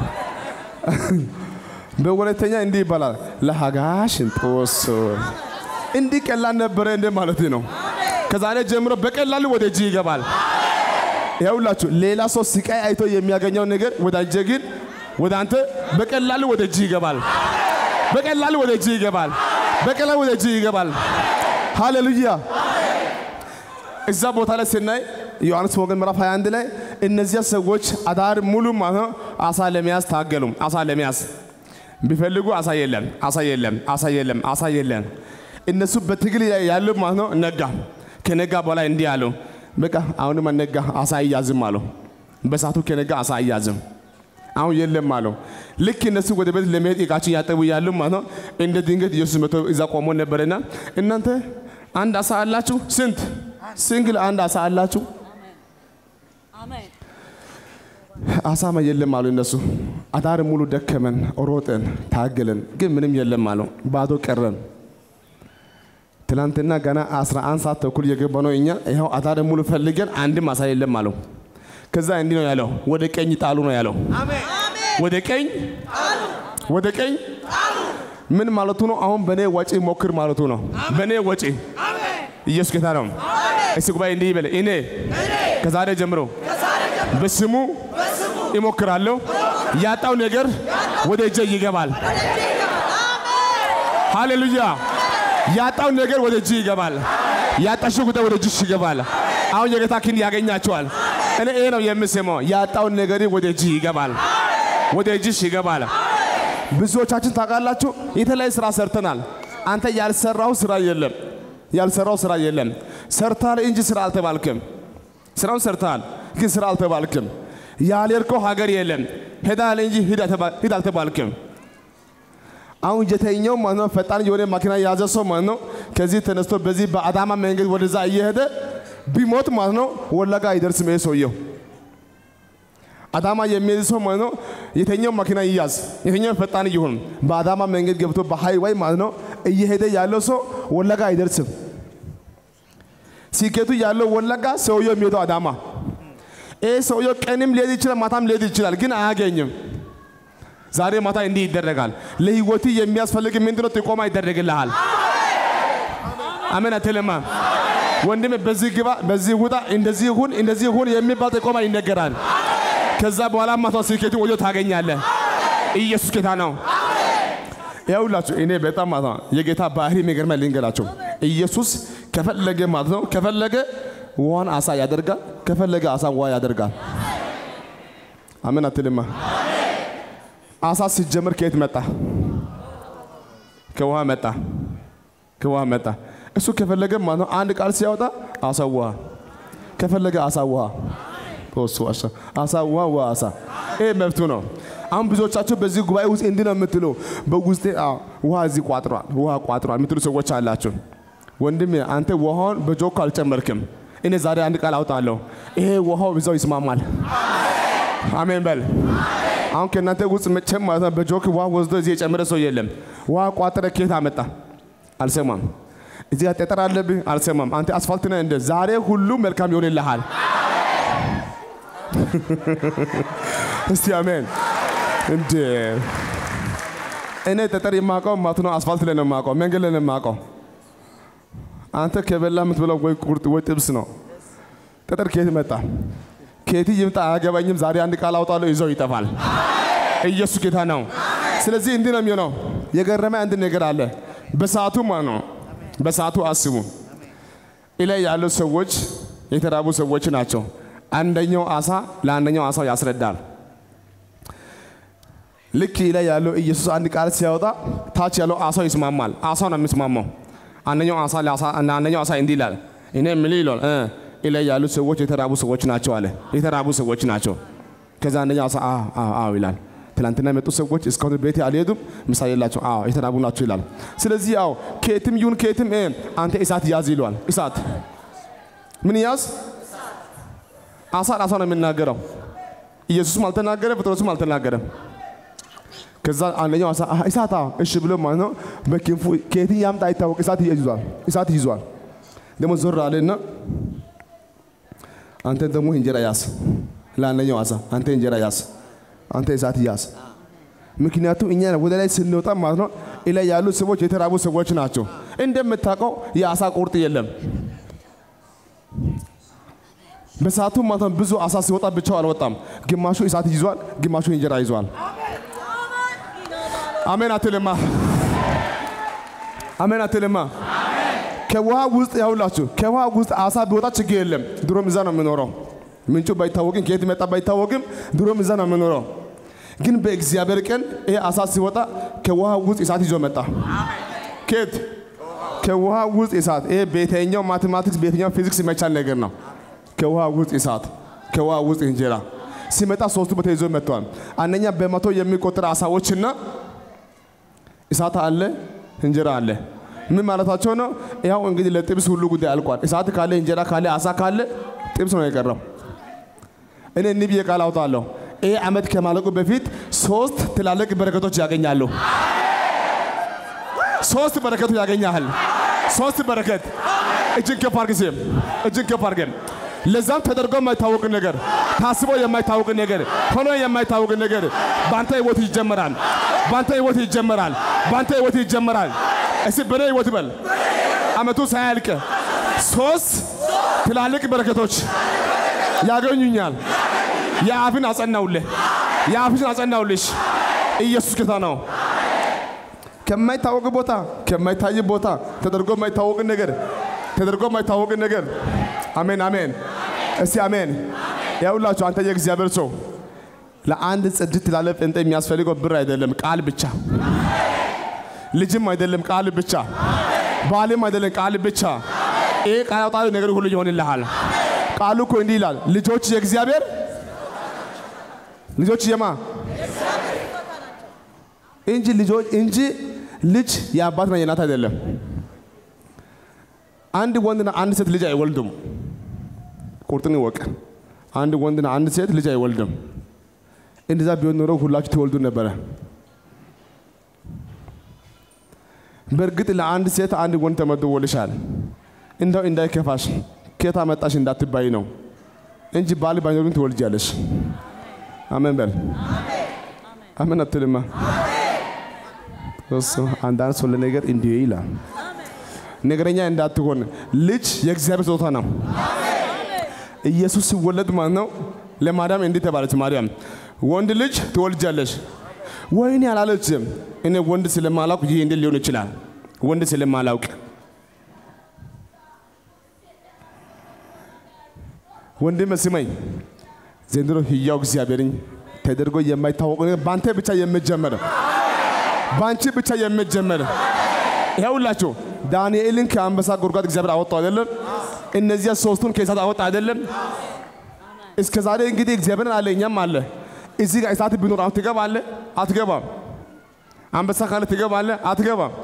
Speaker 2: በሁለተኛ እንዲህ ይባላል። ለሀጋሽን ጦሶ እንዲህ ቀላል ነበረ እንደ ማለት ነው። ከዛሬ ጀምሮ በቀላሉ ወደ እጅ ይገባል። ይኸውላችሁ ሌላ ሰው ስቃይ አይቶ የሚያገኘው ነገር ወዳጀ ግን ወደ አንተ በቀላሉ ወደ እጅ ይገባል። በቀላሉ ወደ እጅ ይገባል። በቀላሉ ወደ እጅ ይገባል። ሃሌሉያ። እዛ ቦታ ላይ ስናይ ዮሐንስ ወንጌል ምዕራፍ 21 ላይ እነዚያ ሰዎች አዳር ሙሉ ማለት ነው አሳ ለመያዝ ታገሉ። አሳ ለመያዝ ቢፈልጉ አሳ የለም፣ አሳ የለም፣ አሳ የለም፣ አሳ የለም። እነሱ በትግል ላይ ያሉ ማለት ነው። ነጋ። ከነጋ በኋላ እንዲህ አሉ፣ በቃ አሁንም ነጋ፣ አሳ አያዝም አሉ። በሳቱ ከነጋ አሳ አያዝም አሁን የለም አለው። ልክ እነሱ ወደ ቤት ለመሄድ ዕቃችን ያጠቡ ያሉ ማለት ነው። እንደ ድንገት ኢየሱስ መቶ እዛ ቆሞ ነበረና እናንተ አንድ አሳ አላችሁ? ስንት ሲንግል አንድ አሳ አላችሁ?
Speaker 4: አሜን
Speaker 2: አሳማ የለም አሉ እነሱ። አዳር ሙሉ ደከመን፣ ሮጠን፣ ታገለን፣ ግን ምንም የለም አሉ። ባዶ ቀረን። ትናንትና ገና 11 ሰዓት ተኩል የገባ ነው እኛ ይኸው አዳር ሙሉ ፈልገን አንድም አሳ የለም አለው። ከዛ እንዲህ ነው ያለው፣ ወደ ቀኝ ጣሉ ነው ያለው። ወደ ቀኝ ወደ ቀኝ ምን ማለቱ ነው? አሁን በእኔ ወጪ ሞክር ማለቱ ነው። በእኔ ወጪ ኢየሱስ ጌታ ነው። እስቲ ጉባኤ እንዲህ ይበል፣ እኔ ከዛሬ ጀምሮ በስሙ ይሞክራለሁ። ያጣው ነገር ወደ እጄ ይገባል። ሃሌሉያ! ያጣው ነገር ወደ እጅ ይገባል። ያጣሽው ጉዳይ ወደ እጅሽ ይገባል። አሁን የጌታ ክንድ ያገኛቸዋል። እኔ ይሄ ነው የምሰማው። ያጣውን ነገር ወደ እጅ ይገባል፣ ወደ እጅሽ ይገባል። ብዙዎቻችን ታውቃላችሁ፣ የተለያየ ስራ ሰርተናል። አንተ ያልሰራው ስራ የለም፣ ያልሰራው ስራ የለም። ሰርታል እንጂ ስራ አልተባልክም። ስራውን ሰርተሃል፣ ግን ስራ አልተባልክም። ያልሄድከው ሀገር የለም፣ ሄዳል እንጂ ሂድ አልተባ- ሂድ አልተባልክም። አሁን የተኛው ማለት ነው ፈጣን የሆነ መኪና የያዘ ሰው ማለት ነው ከዚህ ተነስቶ በዚህ በአዳማ መንገድ ወደዛ እየሄደ ቢሞት ማለት ነው ወለጋ አይደርስም ይሄ ሰውየው። አዳማ የሚሄድ ሰው ማለት ነው የተኛው መኪና ይያዝ፣ የተኛው ፈጣን ይሁን፣ በአዳማ መንገድ ገብቶ በሃይዋይ ማለት ነው እየሄደ ያለው ሰው ወለጋ አይደርስም። ሲኬቱ ያለው ወለጋ፣ ሰውየው የሚሄደው አዳማ። ይህ ሰውየው ቀንም ሊሄድ ይችላል፣ ማታም ሊሄድ ይችላል፣ ግን አያገኝም። ዛሬ ማታ እንዲህ ይደረጋል። ለህይወት የሚያስፈልግ ምንድነው? ጥቆማ ይደረግልሃል። አሜን አትልማ ወንድም፣ በዚህ ግባ፣ በዚህ ውጣ፣ እንደዚህ ሁን፣ እንደዚህ ሁን የሚባል ጥቆማ ይነገራል። ከዛ በኋላ ማታ ስኬቱ ወዲያው ታገኛለህ። ኢየሱስ ጌታ ነው። ያውላችሁ እኔ በጣም ማለት ነው የጌታ ባህሪ የሚገርመኝ ልንገራችሁ። ኢየሱስ ከፈለገ ማለት ነው ከፈለገ ውሃን አሳ ያደርጋል፣ ከፈለገ አሳ ውሃ ያደርጋል። አሜን አትልማ አሳ ሲጀምር ከየት መጣ? ከውሃ መጣ። ከውሃ መጣ። እሱ ከፈለገ ማለት ነው አንድ ቃል ሲያወጣ አሳ ውሃ፣ ከፈለገ አሳ ውሃ ፖስቱ አሳ አሳ ውሃ ውሃ አሳ። ይሄ መብቱ ነው። አሁን ብዙዎቻችሁ በዚህ ጉባኤ ውስጥ እንዲህ ነው የምትሉ በውስጤ አዎ፣ ውሃ እዚህ ቋጥሯል፣ ውሃ ቋጥሯል የምትሉ ሰዎች አላችሁ። ወንድሜ አንተ ውሃውን በጆክ አልጨመርክም። እኔ ዛሬ አንድ ቃል አውጣለሁ። ይሄ ውሃው ብዛው ይስማማል። አሜን በል። አሁን ከእናንተ ውስጥ መቼም ማለት ነው በጆክ ውሃ ወስዶ እዚህ የጨመረ ሰው የለም። ውሃ ቋጥረ ከየት አመጣ? አልሰማም። እዚህ ጋር ጠጠር አለብህ? አልሰማም። አንተ አስፋልት ነህ እንደ ዛሬ ሁሉ መልካም ይሆንልሃል። እስቲ አሜን። እንደ እኔ ጠጠር የማውቀው ማለት ነው አስፋልት ላይ ነው የማውቀው፣ መንገድ ላይ ነው የማውቀው። አንተ ከበላ የምትበላው ወይ ቁርጥ ወይ ጥብስ ነው። ጠጠር ከየት መጣ? ከየት ይምጣ አያገባኝም። ዛሬ አንድ ቃል አውጣለሁ፣ ይዘው ይጠፋል። ኢየሱስ ጌታ ነው። ስለዚህ እንዲህ ነው የሚሆነው። የገረመ አንድ ነገር አለ። በሰዓቱ ማለት ነው በሰዓቱ አስቡ። እላይ ያሉ ሰዎች የተራቡ ሰዎች ናቸው። አንደኛው አሳ ለአንደኛው አሳው ያስረዳል። ልክ ላይ ያለው ኢየሱስ አንድ ቃል ሲያወጣ ታች ያለው አሳው ይስማማል። አሳው ነው የሚስማማው። አንደኛው አሳ ለአሳ- አንደኛው አሳ እንዲህ ይላል፣ እኔ ምን ይላል እ ላይ ያሉ ሰዎች የተራቡ ሰዎች ናቸው አለ። የተራቡ ሰዎች ናቸው። ከዛ አንደኛው አሳ አዎ አዎ አዎ ይላል። ትላንትና የመጡ ሰዎች እስካሁን ቤት አልሄዱም፣ ምሳ የላቸው። አዎ የተራቡ ናቸው ይላል። ስለዚህ አዎ ከየትም ይሁን ከየትም እ አንተ እሳት ያዝ ይለዋል። እሳት ምን ያዝ? አሳ ራሷ ነው የሚናገረው። ኢየሱስም አልተናገረም፣ ጴጥሮስም አልተናገረም። ከዛ አንደኛው አሳ አህ፣ እሳት አዎ፣ እሺ ብሎ ማለት ነው በክንፉ ከየት ያምጣ አይታወቅ እሳት ይዟል። እሳት ይዟል። ደግሞ ዞር አለና አንተ ደግሞ እንጀራ ያዝ። ለአንደኛው አሳ አንተ እንጀራ ያዝ፣ አንተ እሳት ያዝ። ምክንያቱም እኛ ወደ ላይ ስንወጣ ማለት ነው ላይ ያሉ ሰዎች የተራቡ ሰዎች ናቸው። እንደምታውቀው የአሳ ቁርጥ የለም። በሰዓቱ ማለት ነው ብዙ አሳ ሲወጣ ብቻው አልወጣም። ግማሹ እሳት ይዟል፣ ግማሹ እንጀራ ይዟል። አሜን አትልማ። አሜን አትልማ። ከውሃ ውስጥ ያውላችሁ ከውሃ ውስጥ አሳ ቢወጣ ችግር የለም። ድሮም እዛ ነው የምኖረው። ምንጩ ባይታወቅም ከየት መጣ ባይታወቅም ድሮም እዛ ነው የምኖረው። ግን በእግዚአብሔር ቀን ይሄ አሳ ሲወጣ ከውሃ ውስጥ እሳት ይዞ መጣ። ከየት ከውሃ ውስጥ እሳት። ይሄ በየትኛው ማቴማቲክስ በየትኛው ፊዚክስ የማይቻል ነገር ነው። ከውሃ ውስጥ እሳት፣ ከውሃ ውስጥ እንጀራ ሲመጣ ሶስቱ ቦታ ይዞ መጥተዋል። አንደኛ በመቶ የሚቆጠር አሳዎችና እሳት አለ፣ እንጀራ አለ። ምን ማለታቸው ነው? ያው እንግዲህ ለጥብስ ሁሉ ጉዳይ አልቋል። እሳት ካለ፣ እንጀራ ካለ፣ አሳ ካለ ጥብስ ነው የቀረው። እኔ እንዲህ ብዬ ቃል አውጣለሁ። ይህ ዓመት ከማለቁ በፊት ሶስት ትላልቅ በረከቶች ያገኛሉ። ሶስት በረከቶች ያገኛል። ሶስት በረከት እጅን ከፍ አድርግ፣ እስኪ እጅን ከፍ አድርገን ለዛም ተደርጎ የማይታወቅ ነገር ታስቦ የማይታወቅ ነገር ሆኖ የማይታወቅ ነገር በአንተ ህይወት ይጀመራል። በአንተ ህይወት ይጀመራል። በአንተ ህይወት ይጀመራል። እስቲ በኔ ህይወት በል አመቱ ሳያልቅ ሶስት ትላልቅ በረከቶች ያገኙኛል። የአፍን አጸናውልህ፣ የአፍሽን አጸናውልሽ። ኢየሱስ ጌታ ነው። ከማይታወቅ ቦታ ከማይታይ ቦታ ተደርጎ የማይታወቅ ነገር ተደርጎ የማይታወቅ ነገር አሜን አሜን። እስቲ አሜን። ያውላችሁ አንተ የእግዚአብሔር ሰው ለአንድ ጽድት ላለ ጴንጤ የሚያስፈልገው ብር አይደለም፣ ቃል ብቻ። ልጅም አይደለም፣ ቃል ብቻ። ባልም አይደለም፣ ቃል ብቻ። ይሄ ቃል አውጣሪ ነገር ሁሉ ይሆንልሃል። ቃሉ እኮ እንዲህ ይላል፣ ልጆች የእግዚአብሔር ልጆች የማ እንጂ ልጆች እንጂ ልጅ የአባትና የእናት አይደለም። አንድ ወንድና አንድ ሴት ልጅ አይወልዱም። ቁርጥን ይወቅ። አንድ ወንድና አንድ ሴት ልጅ አይወልድም። እንደዛ ቢሆን ኖሮ ሁላችሁ ትወልዱ ነበረ። በእርግጥ ለአንድ ሴት አንድ ወንድ ተመድቦልሻል። እንደው እንዳይከፋሽ ከየት አመጣሽ እንዳትባይ ነው እንጂ ባል ባይኖርም ትወልጃለሽ። አሜን በል። አሜን አትልማ። እሱ አንዳንድ ሰው ለነገር እንዲህ ይላል። ነገረኛ እንዳትሆን ልጅ የእግዚአብሔር ስጦታ ነው። ኢየሱስ ሲወለድ ማለት ነው ለማርያም እንዲህ ተባለች። ማርያም ወንድ ልጅ ትወልጃለሽ። ወይኔ አላለችም። እኔ ወንድ ስለማላውቅ ይህ እንዴት ሊሆን ይችላል? ወንድ ስለማላውቅ ወንድም ስመኝ ዘንድሮ ህያው እግዚአብሔርን ተደርጎ የማይታወቅ ነገር በአንተ ብቻ የምጀመር በአንቺ ብቻ የምጀመር ይኸውላችሁ ዳንኤልን ከአንበሳ ጉድጓድ እግዚአብሔር አወጣው አይደለም? እነዚያ ሶስቱን ከእሳት አወጣ አይደለም? እስከ ዛሬ እንግዲህ እግዚአብሔርን አለ እኛም አለ። እዚህ ጋር እሳት ቢኖር አሁን ትገባለህ? አትገባም። አንበሳ ካለ ትገባለህ? አትገባም።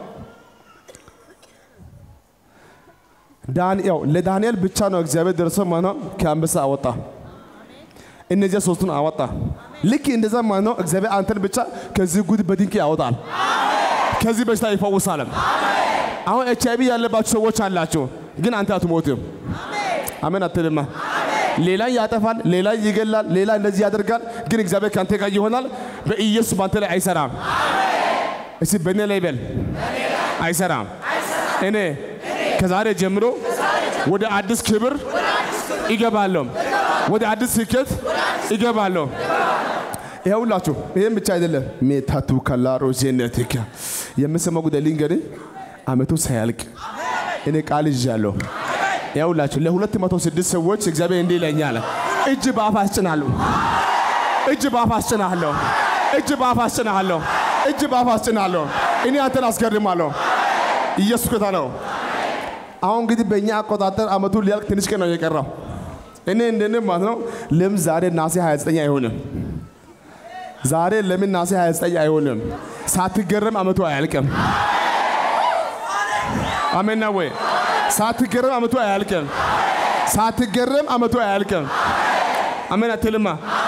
Speaker 2: ዳንኤል ለዳንኤል ብቻ ነው እግዚአብሔር ደርሶ ማለት ነው ከአንበሳ አወጣ። እነዚያ ሶስቱን አወጣ። ልክ እንደዛ ማለት ነው እግዚአብሔር አንተን ብቻ ከዚህ ጉድ በድንቅ ያወጣል። ከዚህ በሽታ ይፈውሳል። አሁን ኤች አይቪ ያለባችሁ ሰዎች አላችሁ፣ ግን አንተ አትሞትም። አሜን አትልማ። ሌላ ያጠፋል፣ ሌላ ይገላል፣ ሌላ እንደዚህ ያደርጋል፣ ግን እግዚአብሔር ከአንተ ጋር ይሆናል። በኢየሱስ በአንተ ላይ አይሰራም። እስቲ በእኔ ላይ በል አይሰራም። እኔ ከዛሬ ጀምሮ ወደ አዲስ ክብር ይገባለሁ፣ ወደ አዲስ ስኬት ይገባለሁ። ይኸውላችሁ ይህም ብቻ አይደለም። ሜታቱ ከላሮ ዜነትከ የምሰማው ጉዳይ ልንገርህ፣ አመቱ ሳያልቅ እኔ ቃል ይዣለሁ። ይኸውላችሁ ለሁለት መቶ ስድስት ሰዎች እግዚአብሔር እንዲህ ይለኛል፣ እጅ በአፍ አስጭናለሁ፣ እጅ በአፍ አስጭናለሁ፣ እጅ በአፍ አስጭናለሁ፣ እጅ በአፍ አስጭናለሁ። እኔ አንተን አስገርማለሁ። ኢየሱስ ጌታ ነው። አሁን እንግዲህ በእኛ አቆጣጠር አመቱ ሊያልቅ ትንሽ ቀን ነው የቀረው። እኔ እንደኔ ማለት ነው ለምን ዛሬ ናሴ 29 አይሆንም? ዛሬ ለምን ናሴ 29 አይሆንም? ሳትገረም አመቱ አያልቅም። አሜን ነው ወይ? ሳትገረም አመቱ አያልቅም። ሳትገረም አመቱ አያልቅም። አሜን አትልማ?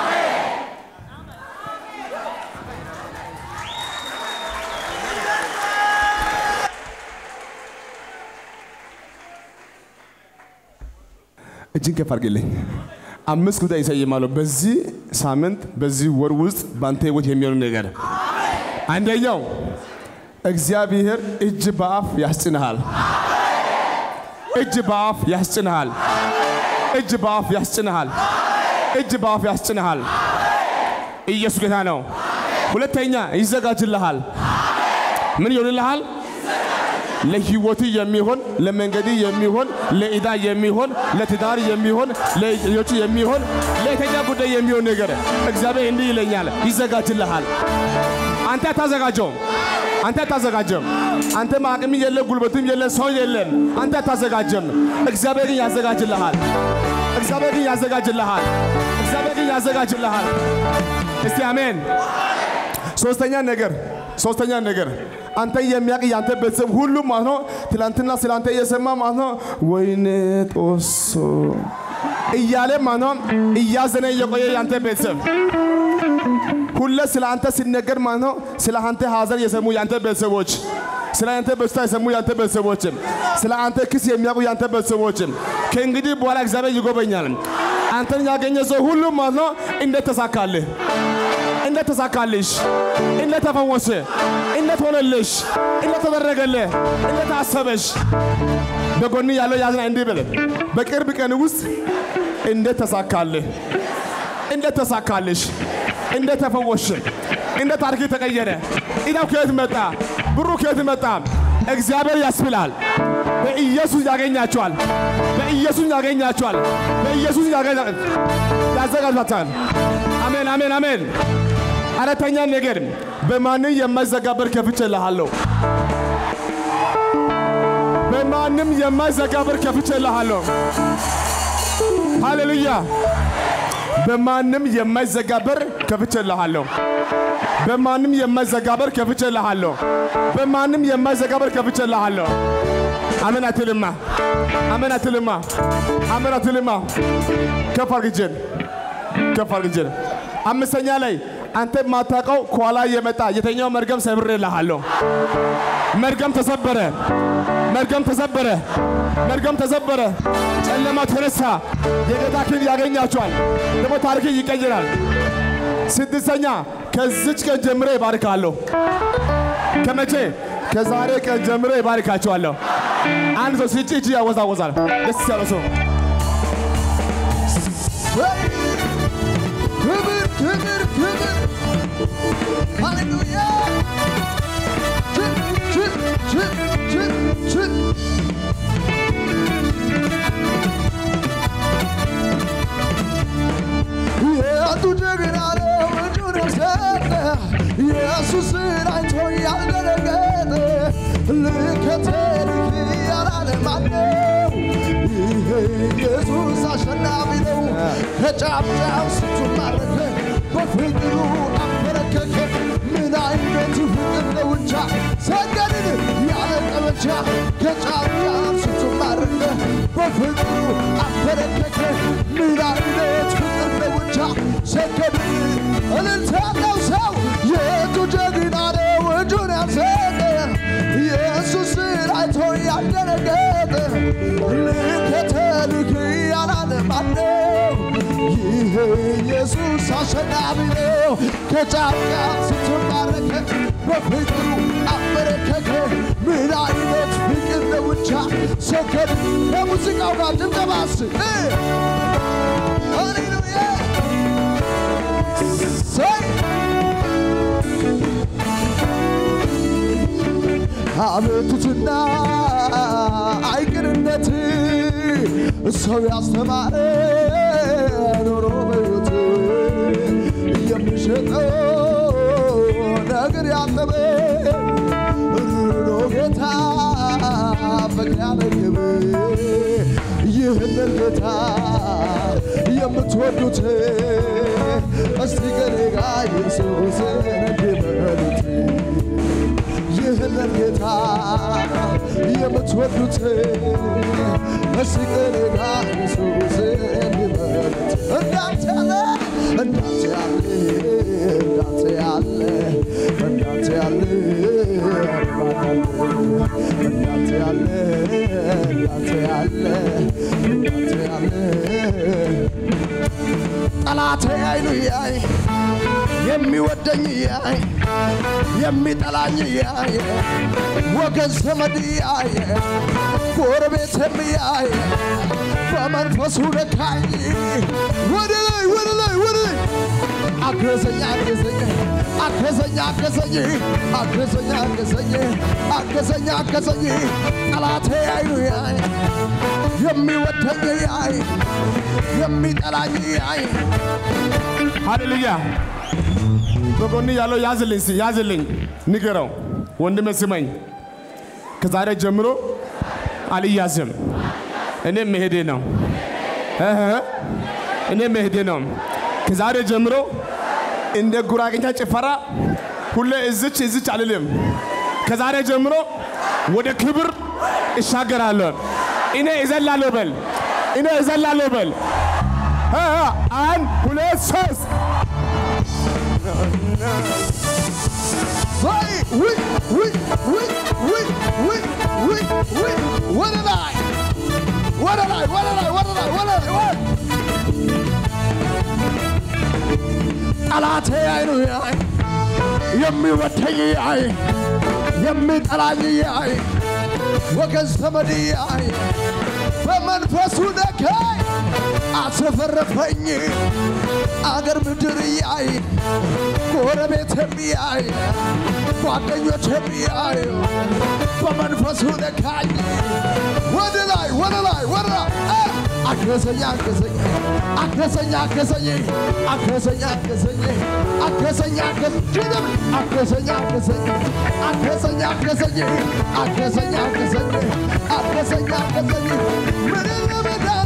Speaker 2: እጅን ከፍ አድርግልኝ። አምስት ጉዳይ ይሰይማለሁ በዚህ ሳምንት በዚህ ወር ውስጥ በአንተ ህይወት የሚሆኑ ነገር አንደኛው እግዚአብሔር እጅ በአፍ ያስጭንሃል። እጅ በአፍ ያስጭንሃል። እጅ በአፍ ያስጭንሃል። እጅ በአፍ ያስጭንሃል። ኢየሱስ ጌታ ነው። ሁለተኛ ይዘጋጅልሃል። ምን ይሆንልሃል? ለህይወት የሚሆን ለመንገድ የሚሆን ለኢዳ የሚሆን ለትዳር የሚሆን ለልጆች የሚሆን ለየተኛ ጉዳይ የሚሆን ነገር እግዚአብሔር እንዲህ ይለኛል፣ ይዘጋጅልሃል። አንተ አታዘጋጀውም። አንተ አታዘጋጀም። አንተም አቅም የለ፣ ጉልበትም የለ፣ ሰው የለም። አንተ አታዘጋጀም። እግዚአብሔር ግን ያዘጋጅልሃል። እግዚአብሔር ግን ያዘጋጅልሃል። እግዚአብሔር ግን ያዘጋጅልሃል። እስቲ አሜን። ሶስተኛ ነገር ሶስተኛ ነገር አንተ የሚያውቅ ያንተ ቤተሰብ ሁሉ ማለት ነው ትላንትና ስለ አንተ እየሰማ ማለት ነው ወይኔ ጦሶ እያለ ማለት ነው እያዘነ እየቆየ ያንተ ቤተሰብ ሁሌ ስለ አንተ ሲነገር ማለት ነው ስለ አንተ ሀዘን የሰሙ ያንተ ቤተሰቦች ስለ አንተ በሽታ የሰሙ ያንተ ቤተሰቦችም ስለ አንተ ክስ የሚያውቁ ያንተ ቤተሰቦችም ከእንግዲህ በኋላ እግዚአብሔር ይጎበኛል። አንተን ያገኘ ሰው ሁሉ ማለት ነው እንዴት ተሳካልህ፣ እንዴት ተሳካልሽ፣ እንዴት ተፈወሰ፣ እንዴት ሆነልሽ፣ እንዴት ተደረገልህ፣ እንዴት አሰበሽ። በጎን ያለው ያዝና እንዲህ በለ በቅርብ ቀን ውስጥ እንዴት ተሳካልህ፣ እንዴት ተሳካልሽ፣ እንዴት ተፈወሽ፣ እንዴት ታሪክ ተቀየረ፣ ኢዳው ከየት መጣ፣ ብሩ ከየት መጣ። እግዚአብሔር ያስብላል። በኢየሱስ ያገኛቸዋል። በኢየሱስ ያገኛቸዋል። በኢየሱስ ያገኛ- ያዘጋጃቸዋል። አሜን፣ አሜን፣ አሜን። አራተኛ ነገር በማንም የማይዘጋ በር ከፍቼልሃለሁ። በማንም የማይዘጋ በር ከፍቼልሃለሁ። ሃሌሉያ። በማንም የማይዘጋ በር ከፍቼልሃለሁ። በማንም የማይዘጋ በር ከፍቼልሃለሁ። በማንም የማይዘጋ በር ከፍቼልሃለሁ። አሜን አትልማ፣ አሜን አትልማ፣ አሜን አትልማ። ከፍ አድርግ እጅን፣ ከፍ አድርግ እጅን። አምስተኛ ላይ አንተ የማታውቀው ከኋላ የመጣ የተኛው መርገም ሰብሬልሃለሁ። መርገም ተሰበረ፣ መርገም ተሰበረ፣ መርገም ተሰበረ። ጨለማ ተነሳ። የጌታ ክብር ያገኛቸዋል። ደግሞ ታሪክ ይቀይራል። ስድስተኛ ከዚች ቀን ጀምሬ ይባርካለሁ። ከመቼ? ከዛሬ ቀን ጀምሬ ይባርካቸዋለሁ። አንድ ሰው ሲጭ እጅ ያወዛወዛል። ደስ ያለው ሰው
Speaker 3: ክብር ክብር ክብር ሃሌሉያ ችል ችል ችል ችል ችል የአንዱ ጀግና ነው እጁን የሰጠ ኢየሱስን አይቶ ያልደነገጠ ልከተልህ ያላለ ማነው? ይሄ ኢየሱስ አሸናፊ ነው። ከጫፍ ጫፍ ስንቱን ማረከ፣ በፍቅሩ አበረከከ። ምን አይነት ፍቅር ነው እንጃ ሰገድን ያለ ቀበቻ ከጫፍ ጫፍ ስንቱን ማረከ፣ በፍቅሩ አበረከከ። ምን አይነት ፍቅር ነው እንጃ ሰገድን እልልታ ያለው ሰው የእጁ ጀግና ነው እጁን ያልሰጠ ኢየሱስን አይቶ ያልደነገጠ ልከተልህ ያላለ ማነው? ይሄ ኢየሱስ አሸናፊ ነው። ከጫፍ ጫፍ ስትባረከ በፍቅሩ አበረከከ። ምን አይነት ፍቅር ነው ብቻ ሰከድ ከሙዚቃው ጋር ድምጠባስ ሃሌሉያ ሰይ አቤቱትና አይቅርነት ሰው ያስተማረ ኖሮ በሕይወት የሚሸጠው ነገር ያጠበ ሩሮ ጌታ ፍቅር ያነግብ ይህንን ጌታ የምትወዱት እስቲ ከኔ ጋር ኢየሱስን እንዲበሉት ይህንን ጌታ የምትወዱት እስቲ ከኔ ጋር ኢየሱስ እንዲበሉት እንዳንተ ያለ እንዳንተ ያለ እንዳንተ ያለ እንዳንተ ያለ እንዳንተ ያለ እንዳንተ ያለ እንዳንተ ያለ ጠላቴ አይኑ ያይ የሚወደኝ ያይ የሚጠላኝ ያየ ወገን ዘመድ ያየ ጎረቤትም ያየ በመንፈሱ ነካኝ ወደ ላይ ወደ ላይ ወደ ላይ አገዘኝ አገዘኝ አገዘኝ አገዘኝ አገዘኝ አገዘኝ አገዘኝ አገዘኝ ጠላቴ አይኑ ያይ የሚወደኝ ያይ የሚጠላኝ ያይ
Speaker 2: ሃሌሉያ። በጎን ያለው ያዝልኝ፣ እስኪ ያዝልኝ፣ ንገረው ወንድሜ ስመኝ፣ ከዛሬ ጀምሮ አልያዝም። እኔ መሄዴ ነው እህ፣ እኔ መሄዴ ነው። ከዛሬ ጀምሮ እንደ ጉራጌኛ ጭፈራ ሁሌ እዝች እዝች አልልም። ከዛሬ ጀምሮ ወደ ክብር እሻገራለሁ። እኔ እዘላለሁ በል፣ እኔ እዘላለሁ በል። እ፣ እ፣ አንድ ሁለት ሶስት
Speaker 3: ወይ ውይ ውይ ውይ ውይ ውይ ውይ ውይ ወደ ላይ ወደ ላይ ወደ ላይ ወደ ላይ ወደ ላይ ወይ ጠላቴ አይኑ ያይ የሚወደኝ ያይ የሚጠላኝ ያይ ወገን ዘመድ ያይ በመንፈሱ ነካይ አስረፈረፈኝ አገር ምድር ያይ ጎረቤት የሚያይ ጓደኞች የሚያይ በመንፈሱ ነካኝ ወደ ላይ ወደ ላይ ወደ ላይ እ! አገዘኝ አገዘኝ አገዘኝ አገዘኝ አገዘኝ አገዘኝ አገዘኝ አገዘኝ አገዘኝ አገዘኝ አገዘኝ አገዘኝ አገዘኝ አገዘኝ አገዘኝ አገዘኝ ምንም ለመዳን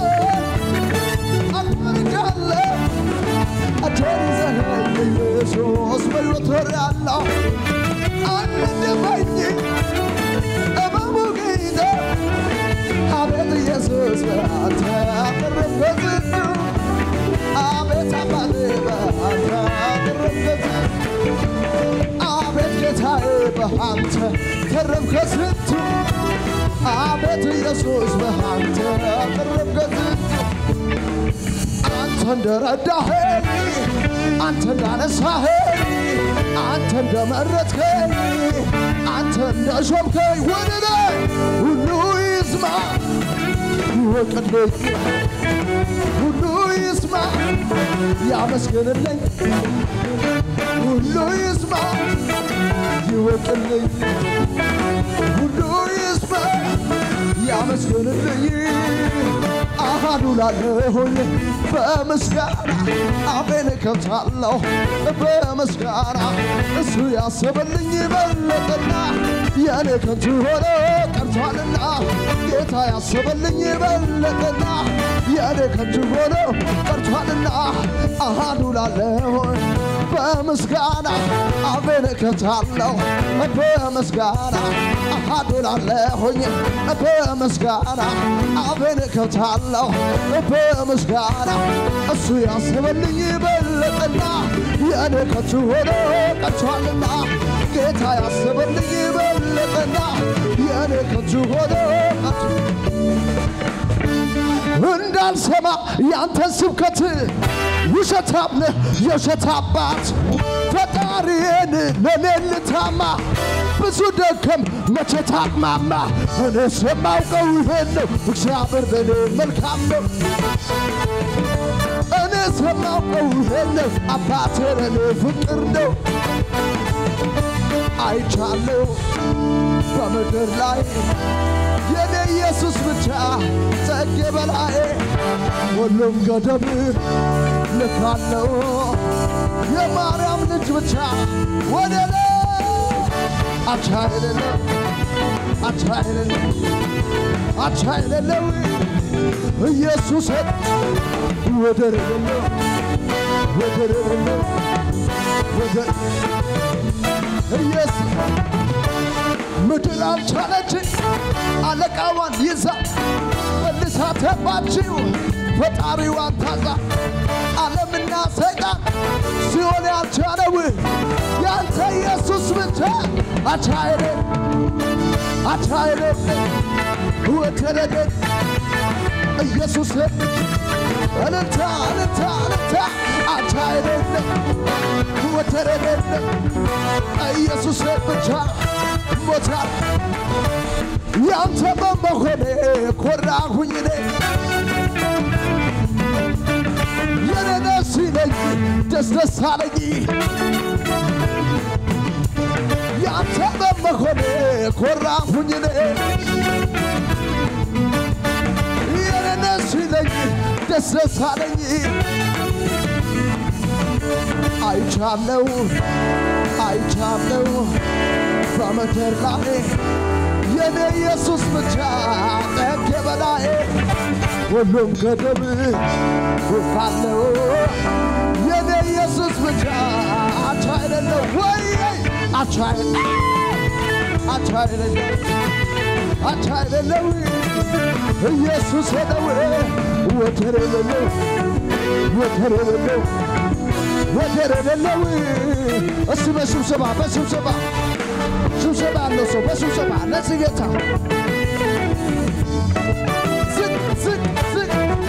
Speaker 3: አትመርጃለሁ አቸር ይዘኸኝ ኢየሱስ በሕይወት ኖሬአለሁ አንደበኝ እመሙ ጌታ አቤት ኢየሱስ በአንተ አተረፍኩት አቤት አባቴ በአንተ አተረፍኩት አቤት ጌታዬ በአንተ ተረፍኩት ስንቱ አቤት ኢየሱስ በአንተ አተረፍኩት አንተ እንደረዳኸኝ አንተ እንዳነሳኸኝ አንተ እንደመረጥከኝ አንተ እንደሾምከኝ ወደ ላይ ሁሉ ይስማ ይወቅልኝ ሁሉ ይስማ ያመስግንልኝ ሁሉ ይስማ ይወቅልኝ ሁሉ ይስማ ያመስግንልኝ አሃዱ ላለሁኝ በምስጋና አፌን እከፍታለሁ በምስጋና እሱ ያሰበልኝ በለጠና የኔ ከንቱ ሆኖ ቀርቷልና ጌታ ያሰበልኝ በለጠና የኔ ከንቱ ሆኖ ቀርቷልና አሃዱ ላለሁኝ በምስጋና አፌን እከፍታለሁ በምስጋና አሃዱ ላለሁኝ በምስጋና አፌን እከፍታለሁ በምስጋና እሱ ያስበልኝ በለጠና የኔ ከንቱ ሆኖ ቀርቷልና ጌታ ያስበልኝ በለጠና የኔ ከንቱ ሆኖ ቀርቷ እንዳልሰማ ያንተን ስብከት ውሸታም ነህ የውሸት አባት ፈጣሪዬን ለእኔ ልታማ ብዙ ደከም መቼ ታቅማማ እኔ የማውቀው ይሄን ነው እግዚአብሔር ለእኔ መልካም ነው እኔ የማውቀው ይሄን ነው አባቴ ለእኔ ፍቅር ነው አይቻለሁ በምድር ላይ የኔ ኢየሱስ ብቻ ጸጌ በላይ ሁሉም ገደብ ልካለው የማርያም ልጅ ብቻ ወደ ላይ አቻ የሌለው አቻ የሌለው አቻ የሌለው ኢየሱስ ወደር የሌለው ወደር የሌለው ወደር ኢየሱስ ምድር አልቻለች አለቃዋን ይዛ መልሳ ተባችው ፈጣሪዋን ታዛ ዓለምና ሰይጣን ሲሆን ያልቻለው ያንተ ኢየሱስ ብቻ አቻይለ አቻይለ ወተረደ ኢየሱስ እልልታ እልልታ እልልታ አቻይለ ወተረደ ኢየሱስ ብቻ ሞታል ያንተ በመሆኔ ኮራሁኝ እኔ የኔ ነፍስ ይለኝ ደስ ደስ አለኝ ያንተ በመሆኔ ኮራሁኝ እኔ የኔ ሲለኝ ደስ ደስ አለኝ አይቻለው አይቻለው በምድር ላይ የኔ ኢየሱስ ብቻ ጠግ በላይ ሁሉም ገደብ ካለው የኔ ኢየሱስ ብቻ አቻ አይደለው ወይ አቻ አይደለው አቻ አይደለው አቻ አይደለው ኢየሱስ ነው ወደር የሌለው ወደር የሌለው ወደር የሌለው እስቲ በስብሰባ በስብሰባ ስብሰባ ያለው ሰው በስብሰባ ለዚህ ጌታ ዝቅ ዝቅ ዝቅ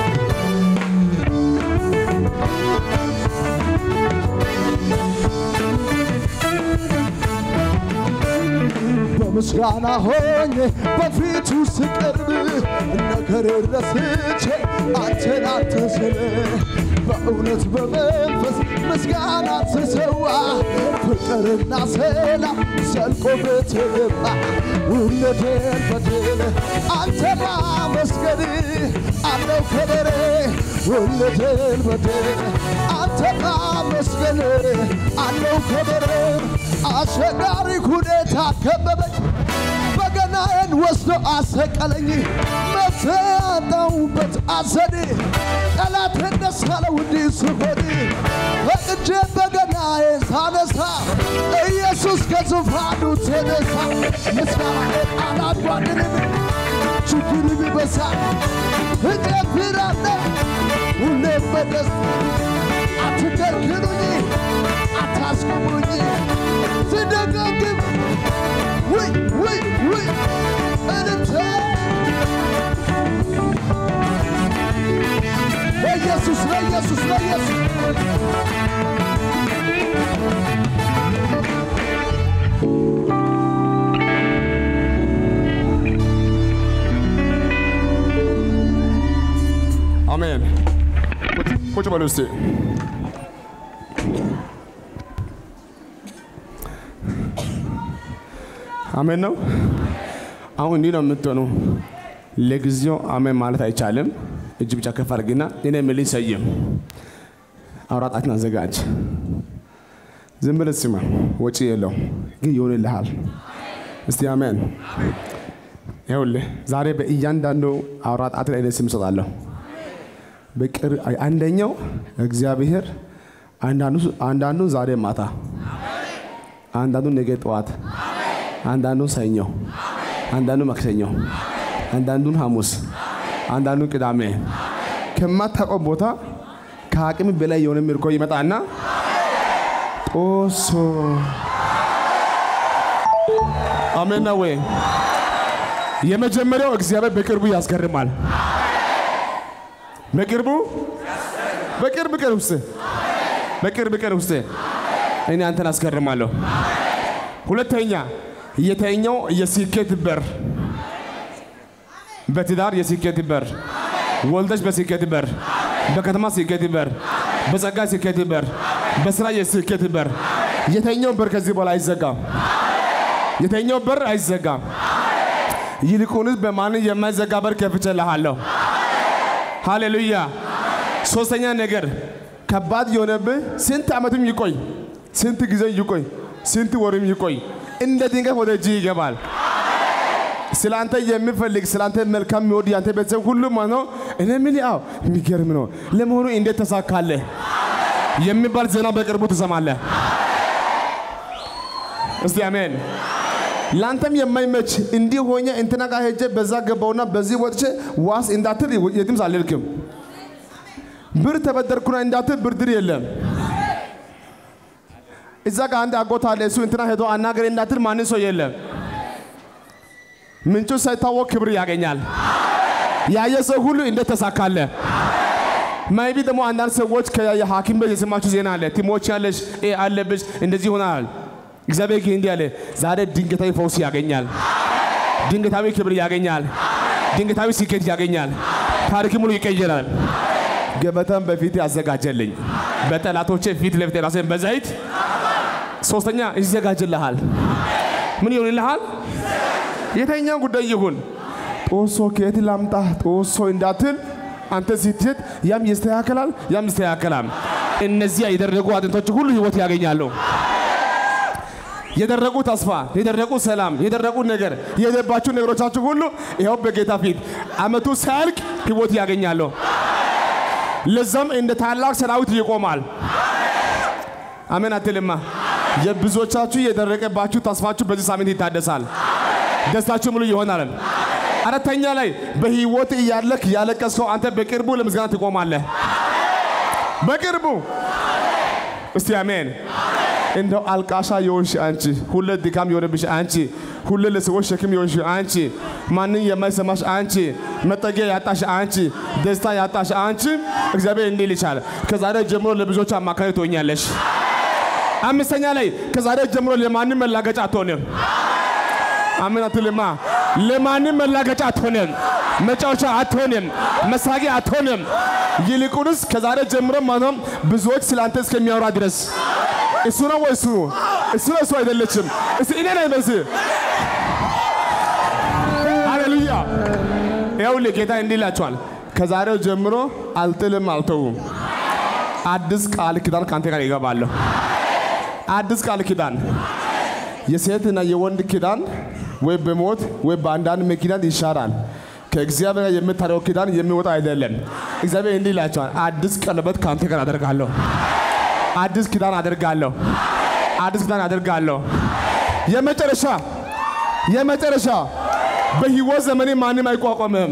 Speaker 3: በምስጋና ሆኜ በፊቱ ስቀርብ ነገር ረስቼ አንተን አትስል በእውነት በመንፈስ ምስጋና ትሰዋ ፍቅርና ሰላም ዘልቆ ብትገባ ውለቴን በድል አንተ ማመስገን አለው ከበሬ ውለቴን በድል አንተ ማመስገን አለው ከበሬ አስቸጋሪ ሁኔታ ከበበኝ በገናዬን ወስዶ አሰቀለኝ መፍትሄ ያጣሁበት አዘኔ ጠላቴን ደስ አለው እንዲህ ስሆን ፈቅጄ በገናዬን ሳነሳ ኢየሱስ ከዙፋኑ ተነሳ ምስጋናዬን አላጓድልም ችግር ቢበዛ እጨፍራለሁ ሁሌም በደስታ አትከልክሉኝ አታስቆሙኝ ስደጋግም ውይ ውይ ውይ እንተ ለኢየሱስ ለኢየሱስ ለኢየሱስ
Speaker 2: አሜን። ቁጭ- ቁጭ በሉ እስቲ። አሜን ነው። አሁን እንዲህ ነው የምትሆኑ። ለጊዜው አሜን ማለት አይቻልም። እጅ ብቻ ከፍ አድርግና እኔ የምልህ ሰይም አውራጣትን አዘጋጅ። ዝም ብለህ ስማ፣ ወጪ የለው ግን ይሆንልሃል። እስቲ አሜን። ይኸውልህ ዛሬ በእያንዳንዱ አውራጣት ላይ እኔ ስም እሰጣለሁ። በቅር አንደኛው እግዚአብሔር አንዳንዱ አንዳንዱን ዛሬ ማታ፣ አንዳንዱን ነገ ጠዋት፣ አንዳንዱን ሰኞ፣ አንዳንዱን ማክሰኞ፣ አንዳንዱን ሐሙስ፣ አንዳንዱን ቅዳሜ ከማታውቀው ቦታ ከአቅም በላይ የሆነ ምርኮ ይመጣና ጦሶ አሜን ነው ወይ? የመጀመሪያው እግዚአብሔር በቅርቡ ያስገርማል። በቅርቡ በቅርብ ቀን ውስጥ በቅርብ ቀን ውስጥ እኔ አንተን አስገርማለሁ። ሁለተኛ የተኛው የስኬት በር በትዳር የስኬት በር ወልደሽ በስኬት በር በከተማ ስኬት በር በጸጋ ስኬት በር በስራ የስኬት በር የተኛው በር ከዚህ በኋላ አይዘጋም። የተኛው በር አይዘጋም። ይልቁንስ በማንም የማይዘጋ በር ከፍቼልሃለሁ። ሃሌሉያ። ሶስተኛ ነገር ከባድ የሆነብህ ስንት ዓመትም ይቆይ፣ ስንት ጊዜ ይቆይ፣ ስንት ወርም ይቆይ፣ እንደ ድንገት ወደ እጅ ይገባል። ስለ አንተ የሚፈልግ ስለ አንተ መልካም የሚወድ ያንተ ቤተሰብ ሁሉም ማለት ነው። እኔ ምን ያው የሚገርም ነው። ለመሆኑ እንዴት ተሳካለህ የሚባል ዜና በቅርቡ ትሰማለህ። እስቲ አሜን። ለአንተም የማይመች እንዲህ ሆኜ እንትና ጋር ሄጄ በዛ ገባውና በዚህ ወጥቼ ዋስ እንዳትል የትም አልልክም። ብር ተበደርኩና እንዳትል ብድር የለም። እዛ ጋር አንድ አጎት አለ እሱ እንትና ሄዶ አናገሬ እንዳትል ማንም ሰው የለም። ምንጩ ሳይታወቅ ክብር ያገኛል። ያየ ሰው ሁሉ እንዴት ተሳካለ? ማይቢ ደግሞ አንዳንድ ሰዎች ከሐኪም ቤት የሰማችሁ ዜና አለ። ቲሞች ያለሽ ኤ አለብሽ እንደዚህ ይሆናል። እግዚአብሔር ግን እንዲህ አለ፣ ዛሬ ድንገታዊ ፈውስ ያገኛል። ድንገታዊ ክብር ያገኛል። ድንገታዊ ስኬት ያገኛል። ታሪክ ሙሉ ይቀየራል። ገበታን በፊት ያዘጋጀልኝ በጠላቶቼ ፊት ለፊት ራሴን በዘይት ሶስተኛ ይዘጋጅልሃል። ምን ይሆንልሃል? የተኛው ጉዳይ ይሁን ጦሶ ከየት ላምጣ ጦሶ እንዳትል አንተ ስትሄድ ያም ይስተካከላል፣ ያም ይስተካከላል። እነዚያ የደረጉ አጥንቶች ሁሉ ህይወት ያገኛሉ። የደረቁ ተስፋ፣ የደረቁ ሰላም፣ የደረቁ ነገር፣ የሄደባችሁ ነገሮቻችሁ ሁሉ ይኸው በጌታ ፊት አመቱ ሳያልቅ ህይወት ያገኛሉ። ለዛም እንደ ታላቅ ሰራዊት ይቆማል። አሜን አትልማ። የብዙዎቻችሁ የደረቀባችሁ ተስፋችሁ በዚህ ሳምንት ይታደሳል። ደስታችሁ ሙሉ ይሆናል። አራተኛ ላይ በህይወት እያለክ ያለቀስከው አንተ በቅርቡ ለምስጋና ትቆማለህ። በቅርቡ እስቲ አሜን። እንደው አልቃሻ የሆንሽ አንቺ፣ ሁሌ ድካም የሆነብሽ አንቺ፣ ሁሌ ለሰዎች ሸክም የሆንሽ አንቺ፣ ማንን የማይሰማሽ አንቺ፣ መጠጊያ ያጣሽ አንቺ፣ ደስታ ያጣሽ አንቺ፣ እግዚአብሔር እንዲህ ይልሻል፣ ከዛሬ ጀምሮ ለብዙዎች አማካሪ ትሆኛለሽ። አምስተኛ ላይ ከዛሬ ጀምሮ ለማንም መላገጫ አትሆንም። አሜን አትልማ። ለማንም መላገጫ አትሆንም። መጫወቻ አትሆንም። መሳቂያ አትሆንም። ይልቁንስ ከዛሬ ጀምሮ ማነው ብዙዎች ስላንተ እስከሚያወራ ድረስ እሱ ነው ወይ እሱ እሱ ነው እሱ አይደለችም። እስቲ እኔ ነኝ በዚህ ሃሌሉያ። ይኸውልህ ጌታ እንዲህ ይላቸዋል፣ ከዛሬው ጀምሮ አልጥልም፣ አልተውም። አዲስ ቃል ኪዳን ከአንተ ጋር ይገባለሁ። አዲስ ቃል ኪዳን የሴትና የወንድ ኪዳን ወይ በሞት ወይ በአንዳንድ ምክንያት ይሻራል። ከእግዚአብሔር ጋር የምታደርገው ኪዳን የሚወጣ አይደለም። እግዚአብሔር እንዲህ ይላቸዋል፣ አዲስ ቀለበት ከአንተ ጋር አደርጋለሁ። አዲስ ኪዳን አደርጋለሁ። አዲስ ኪዳን አደርጋለሁ። የመጨረሻ የመጨረሻ በህይወት ዘመኔ ማንም አይቋቋምህም።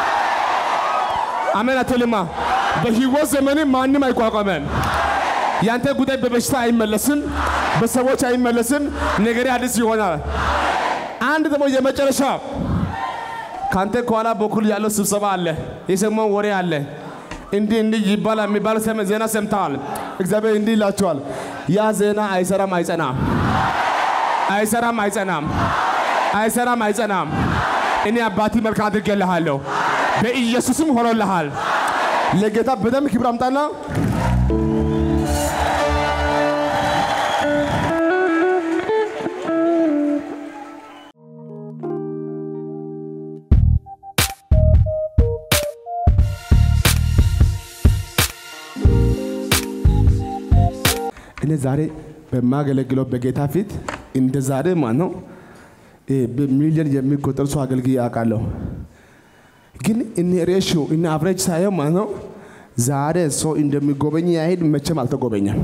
Speaker 2: አሜን አትልማ። በህይወት ዘመኔ ማንም አይቋቋምህም። ያንተ ጉዳይ በበሽታ አይመለስም፣ በሰዎች አይመለስም። ነገሬ አዲስ ይሆናል። አንድ ደግሞ የመጨረሻ ካንተ ከኋላ በኩል ያለው ስብሰባ አለ፣ የሰማው ወሬ አለ። እንዲህ እንዲህ ይባላል የሚባል ሰም- ዜና ሰምተዋል። እግዚአብሔር እንዲህ ይላቸዋል፣ ያ ዜና አይሰራም፣ አይጸናም፣ አይሰራም፣ አይጸናም፣ አይሰራም፣ አይጸናም። እኔ አባቲ መልካም አድርጌልሃለሁ፣ በኢየሱስም ሆኖልሃል። ለጌታ በደንብ ክብር አምጣና እኔ ዛሬ በማገለግለው በጌታ ፊት እንደ ዛሬ ማለት ነው እ በሚሊዮን የሚቆጠሩ ሰው አገልግዬ አውቃለሁ። ግን እኔ ሬሽዮ እኔ አብሬጅ ሳየው ማለት ነው ዛሬ ሰው እንደሚጎበኝ ያህል መቼም አልተጎበኘም።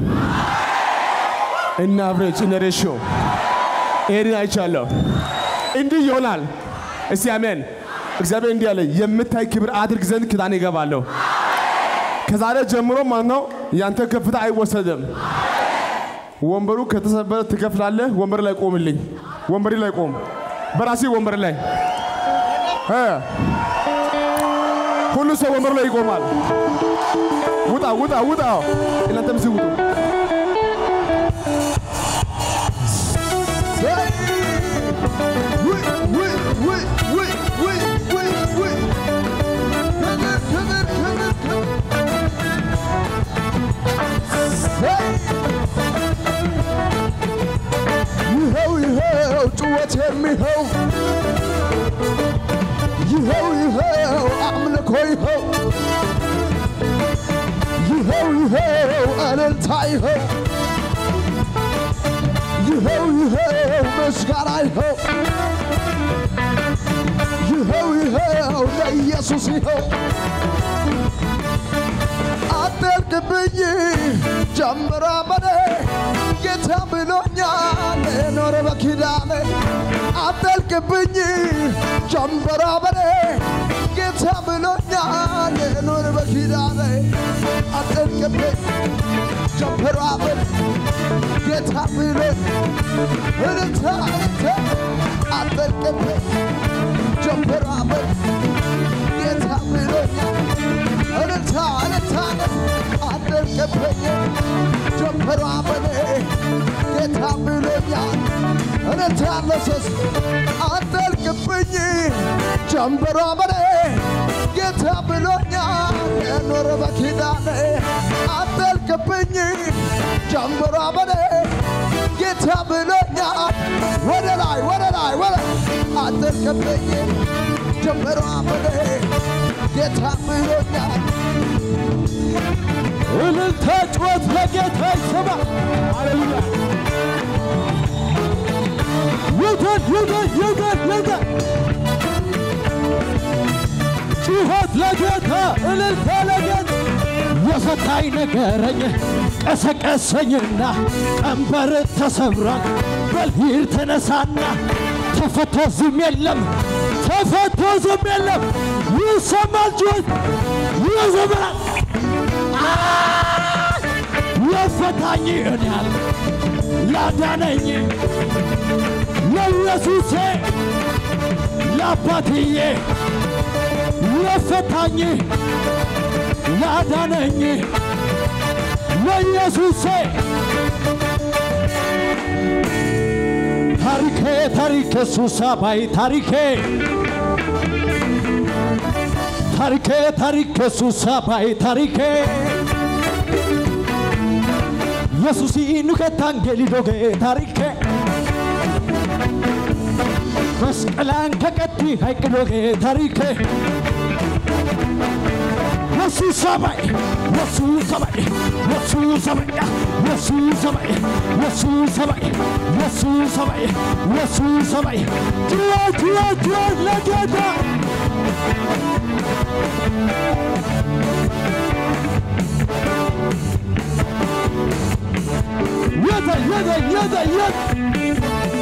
Speaker 2: እነ አብሬጅ እነ ሬሽዮ ይሄንን አይቻለሁ። እንዲህ ይሆናል። እስቲ አሜን። እግዚአብሔር እንዲህ አለ፣ የምታይ ክብር አድርግ ዘንድ ኪዳን ይገባለሁ። ከዛሬ ጀምሮ ማለት ነው ያንተ ከፍታ አይወሰድም። ወንበሩ ከተሰበረ ትከፍላለህ። ወንበር ላይ ቆምልኝ። ወንበሪ ላይ ቆም። በራሴ ወንበር ላይ እ ሁሉ ሰው ወንበሩ ላይ ይቆማል። ውጣ ውጣ ውጣ። እናንተም እዚህ ውጡ።
Speaker 3: ይኸው ይኸው ጩኸት የሚኸው ይኸው ይኸው አምልኮ ይኸው ይኸው ይኸው እልልታ ይኸው ይኸው ይኸው ምስጋና ይኸው ይኸው ይኸው ለኢየሱስ ይኸው አጠልቅብኝ ጀምራ በኔ ጌታ ብሎኛል ኖረ በኪዳኔ አጠልቅብኝ ጀምራ በኔ ጌታ ብሎኛል ኖረ በኪዳኔ አጠልቅብኝ ጀምራ በኔ ጌታ ብሎ እልልታ እልልታ አጠልቅብኝ ጀምራ በኔ ጌታ ብሎኛል እልልታ እልልታ አጠልቅብኝ ጀምራ በኔ ጌታ ብሎኛል እልልታ ለሶስ አጠልቅብኝ ጀምራ በኔ ጌታ ብሎኛል ኖረ በኪዳኔ አጠልቅ አትርቅብኝ ጀምበሯ በኔ ጌታ ብሎኛል ወደ ላይ ወደ ላይ ወደ አትርቅብኝ ጀምበሯ በኔ ጌታ ብሎኛል
Speaker 1: እልልታ ጩኸት ለጌታ ይሰማ። ሃሌሉያ ይውደድ ይውደድ ይውደድ ይውደድ ጩኸት ለጌታ እልልታ ለጌታ የፈታኝ ነገረኝ ቀሰቀሰኝና ቀንበር ተሰብሯል በልሂድ ተነሳና ተፈቶ ዝም የለም ተፈቶ ዝም የለም ይሰማል ጩኸት ይዘምራል የፈታኝ እኔ ያለ ያዳነኝ ለኢየሱሴ ለአባትዬ የፈታኝ ያዳነኝ ለኢየሱሴ ታሪኬ ታሪኬ ሱሳ ባይ ታሪኬ ታሪኬ ታሪኬ ሱሳ ባይ ታሪኬ yesusi nukettangeli doge tarike መስቀላን ከቀቲ ሀይቅ ዶጌ ታሪኬ ወሱ ሰማይ ወሱ ሰማይ ወሱ ሰማይ ወሱ ሰማይ ወሱ ሰማይ ወሱ ሰማይ ወሱ ሰማይ ጩኸት ጩኸት ጩኸት ለጌታ የተ የተ የተ የተ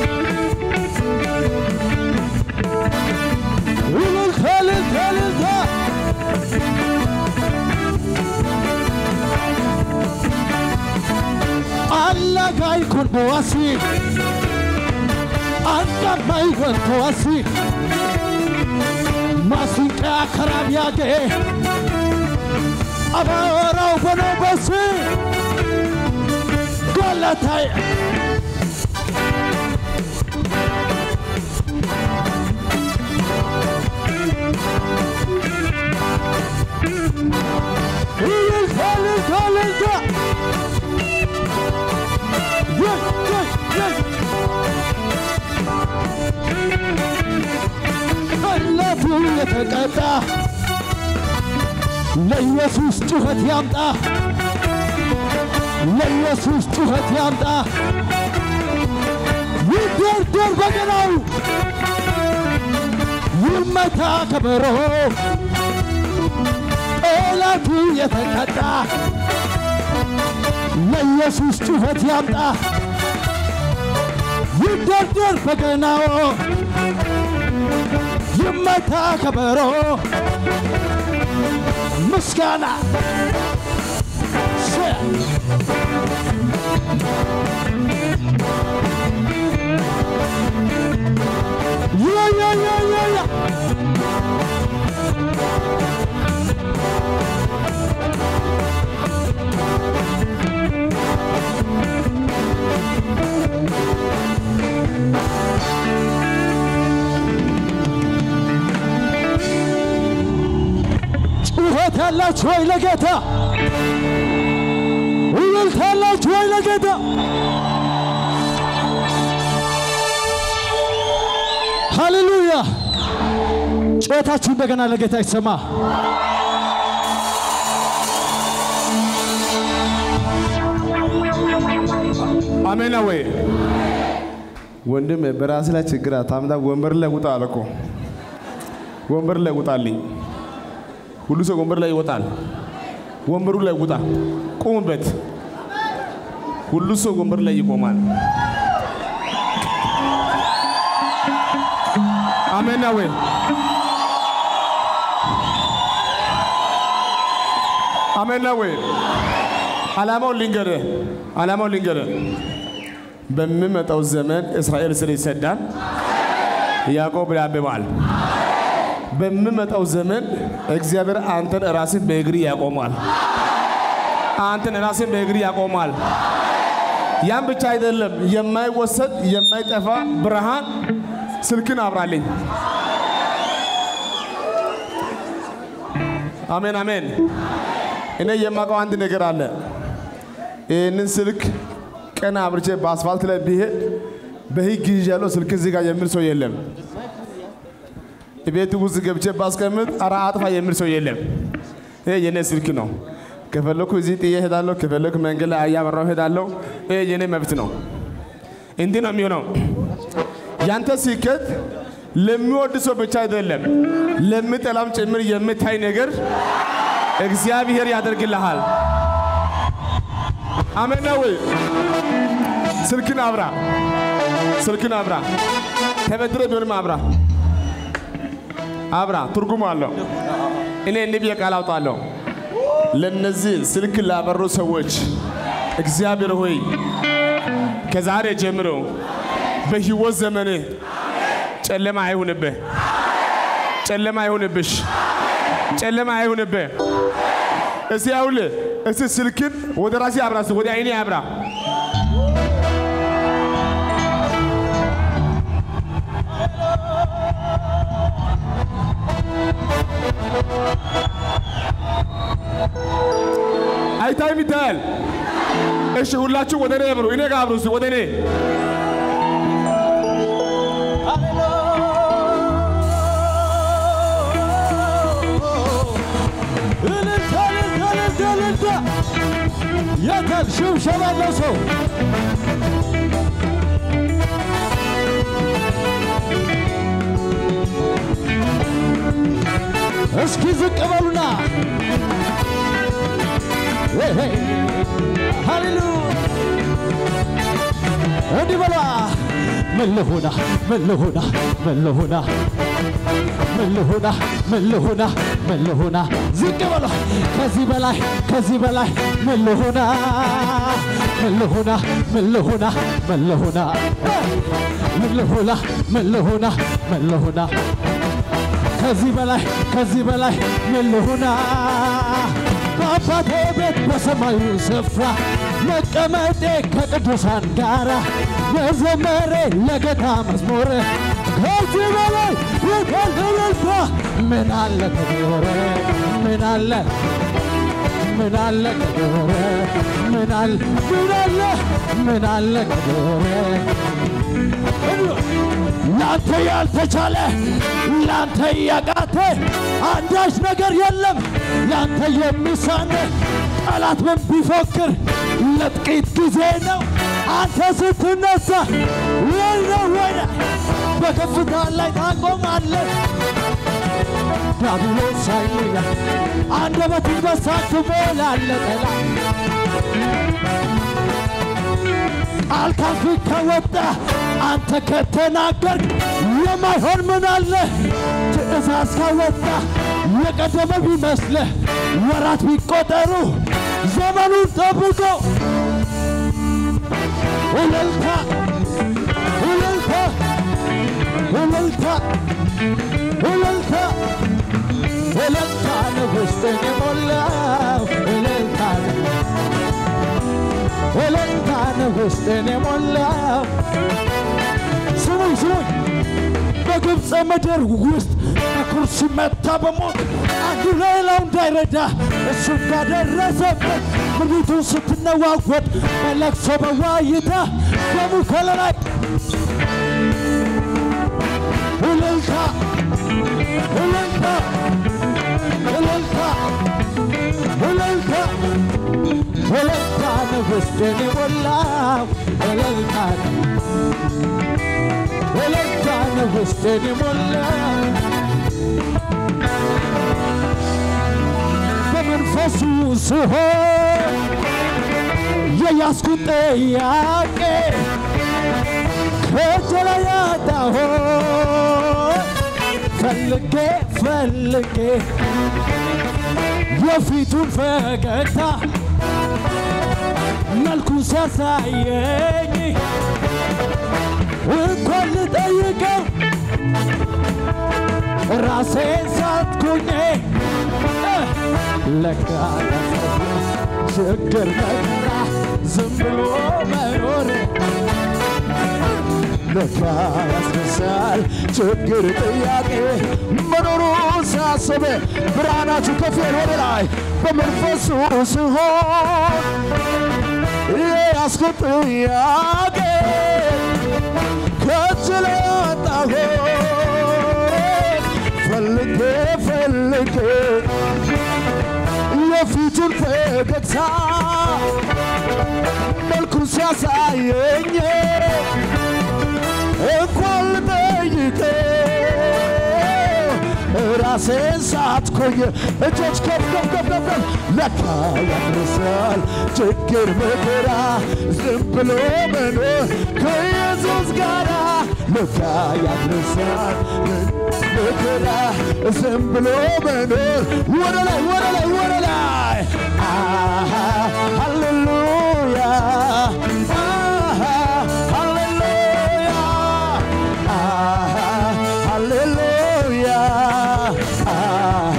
Speaker 1: እልልታ እልልታ እልልታ አላጋይ ኩን ቦዋሲ አንዳማይ ወንቶዋሲ ማሲንቃ ከራቢያጌ አባወራው በኖበሲ ገለታይ እልልታ እልልታ እልልታ የይ የይ የይ ጠላቱ የተቀጣ ለኢየሱስ ጩኸት ያምጣ ለኢየሱስ ጩኸት ያምጣ ይደርደር በገናው ይመታ ከበሮ ጠላቱ የተቀጣ ለኢየሱስ ጩኸት ያምጣ ይደርደር በገናው ይመታ ከበሮ ምስጋና ሸ- ያ ያ ያ ያ ያ ጩኸት ያላችሁ ወይ ለጌታ እልልታ ያላችሁ ወይ ለጌታ ሃሌሉያ ጩኸታችሁ እንደገና ለጌታ ይሰማ
Speaker 2: አሜን ወይ ወንድም በራስ ላይ ችግር አታምጣ። ወንበር ላይ ውጣ አለ እኮ ወንበር ላይ ውጣልኝ። ሁሉ ሰው ወንበር ላይ ይወጣል። ወንበሩ ላይ ውጣ፣ ቁምበት። ሁሉ ሰው ወንበር ላይ ይቆማል። አሜን ወይ አሜን ወይ ዓላማው ልንገርህ፣ ዓላማው ልንገርህ። በሚመጣው ዘመን እስራኤል ስር ይሰዳል፣ ያዕቆብ ያብባል። በሚመጣው ዘመን እግዚአብሔር አንተን ራስን በእግሪ ያቆማል። አንተን ራስን በእግሪ ያቆማል። ያም ብቻ አይደለም፣ የማይወሰድ የማይጠፋ ብርሃን ስልክን አብራልኝ። አሜን አሜን። እኔ የማውቀው አንድ ነገር አለ። ይህንን ስልክ ቀና አብርቼ በአስፋልት ላይ ቢሄድ በህግ ይዣለሁ ስልክ እዚህ ጋር የሚል ሰው የለም። ቤት ውስጥ ገብቼ ባስቀምጥ ኧረ አጥፋ የሚል ሰው የለም። ይሄ የኔ ስልክ ነው። ከፈለኩ እዚህ ጥዬ እሄዳለሁ፣ ከፈለኩ መንገድ ላይ እያበራሁ እሄዳለሁ። ይሄ የኔ መብት ነው። እንዲህ ነው የሚሆነው። ያንተ ስኬት ለሚወድ ሰው ብቻ አይደለም፣ ለሚጠላም ጭምር የምታይ ነገር እግዚአብሔር ያደርግልሃል። አሜን ነው ወይ? ስልክን አብራ፣ ስልክን አብራ፣ ተበድረ ቢሆንም አብራ፣ አብራ። ትርጉም አለው። እኔ እንዲህ ብዬ ቃል አውጣለሁ። ለነዚህ ስልክ ላበሩ ሰዎች እግዚአብሔር ሆይ ከዛሬ ጀምሮ በህይወት ዘመን ጨለማ አይሁንብህ፣ ጨለማ አይሁንብሽ፣ ጨለማ አይሁንብህ። እስቲ አሁን እስቲ ስልክን ወደ ራሴ አብራ፣ እስቲ ወደ አይኔ አብራ። አይታይም? ይታያል። እሺ ሁላችሁ ወደ እኔ አብሩ፣ እኔ ጋር አብሩ፣ እስቲ ወደ እኔ
Speaker 1: እልልታ እልልታ እልልታ እልልታ የታል ሽብሸባ ያለው ሰው እስኪ ዝቅ በሉና ሄይ ሄይ ሃሌሉያ እንዲህ በሏ ምን ልሁና ምን ልሁና ምን ልሁና ምን ልሁና ምን ልሁና ምን ልሁና ዝቅ በሏ ከዚህ በላይ ከዚህ በላይ ምን ልሁና ምን ልሁና ምን ልሁና ምን ልሁና ምን ልሁና ምን ልሁና ምን ልሁና ከዚህ በላይ ከዚህ በላይ ምን ልሁና በአባቴ ቤት በሰማዩ ስፍራ መቀመጤ ከቅዱሳን ጋራ መዘመሬ ለጌታ መዝሙር ከዚህ በላይ የታደለልታ ምን አለ ከኖረ ምን አለ ምን አለ ከኖረ ምን አለ ምን አለ ምን አለ ከኖረ ላንተ ያልተቻለ ላንተ ያቃተ አንዳች ነገር የለም ላንተ የሚሳነ ጠላት ምን ቢፎክር ለጥቂት ጊዜ ነው አንተ ስትነሳ ወይነ ወይነ በከፍታ ላይ ታቆማለህ ዳብሎስ ሳይላ አንደበትን በሳት ትሞላለህ ጠላት ቃል ካፍ ከወጣ አንተ ከተናገርክ የማይሆን ምን አለ? ትእዛዝ ካወጣ የቀደመ ቢመስልህ ወራት ቢቆጠሩ ዘመኑን ጠብቆ እልልታ እልልታ እልልታ እልልታ እልልታ ነው ውስጥን የሞላው እልልታ ነው እልልታ ነው ውስጥን የሞላው ስሙኝ ስሙኝ በግብፅ ምድር ውስጥ በኩር ሲመታ በሞት አንዱ ሌላው እንዳይረዳ እሱ እንዳደረሰበት ምድሪቱን ስትነዋወጥ በለቅሶ በዋይታ ደሙ ከለላይ እልልታ እልልታ እልልታ እልልታ እልልታ ነው ውስጤን የሞላው እልልታ ነው እልልታ ነው ውስጤን የሞላው በመንፈሱ ስሆን የያዝኩት ጥያቄ ከእጄ ላይ ያጣሁት ፈልጌ ፈልጌ የፊቱን ፈገግታ መልኩን ሲያሳየኝ እንኳን ልጠይቀው ራሴን ሳትኩኝ ለካ ችግር መከራ ዝም ብሎ መኖር ለካ ያስነሳል ችግር ጥያቄ መኖሩ ሳስብ ብርሃናችሁ ከፍ ወደ ላይ በመንፈሱ ሲሆን
Speaker 3: ያስኩት ጥያቄ ከእጅ ላይ አጣሁት ፈልጌ ፈልጌ የፊቱን ፈገግታ መልኩን ሲያሳየኝ እንኳን ልጠይቀው ራሴን ሳትኮኝ እጆች ከፍ ከፍ ከፍ ከፍ ከፍ ለካ ያድርሳል ችግር መከራ ዝም ብሎ መኖር ከኢየሱስ ጋራ ለካ ያድርሳል መከራ ዝም ብሎ መኖር ወደ ላይ ወደ ላይ ወደ ላይ አሃ ሃሌሉያ አሃ ሃሌሉያ አሃ ሃሌሉያ አሃ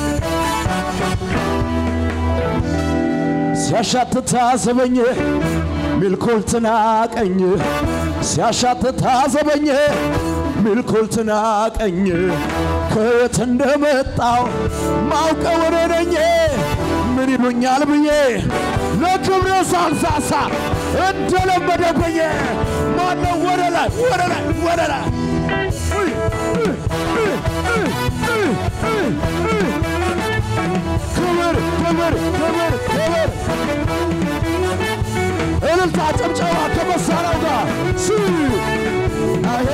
Speaker 3: ሲያሻትት ታዘበኝ ሚልኮል ትናቀኝ ሲያሻትት ታዘበኝ ሚልኮል ትናቀኝ ከየት እንደመጣው ማውቀው እኔ ነኝ ምን ይሉኛል ብዬ ለክብረ ሳልሳሳ እንደለመደብኝ ማነው ወደ ላይ ወደ ላይ ወደ ላይ እይ፣ እይ፣ እይ፣ እይ፣ እይ፣ እይ፣ እይ። ክብር ክብር ክብር ክብር እልልታ ጭብጨባ ከመሳሪያው ጋር ሲ አሄ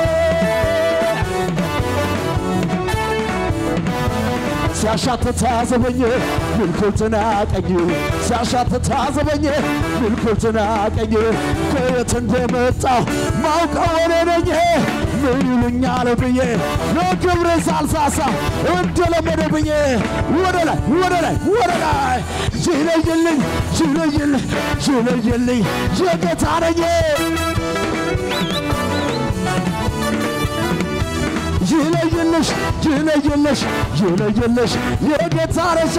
Speaker 3: ሲያሻትት ታዘበኝ ምልኩል ትናቀኝ ሲያሻትት ታዘበኝ ምልኩል ትናቀኝ ከየት እንደመጣሁ ማውቀው እኔ ነኝ ምን ይሉኛል ብዬ ለክብር ሳልሳሳ እንደለመደብኝ ወደ ላይ ወደ ላይ ወደ ላይ ይለይልኝ ይለይልኝ ይለይልኝ የጌታ ነኝ ይለይልሽ ይለይልሽ ይለይልሽ የጌታ ነሽ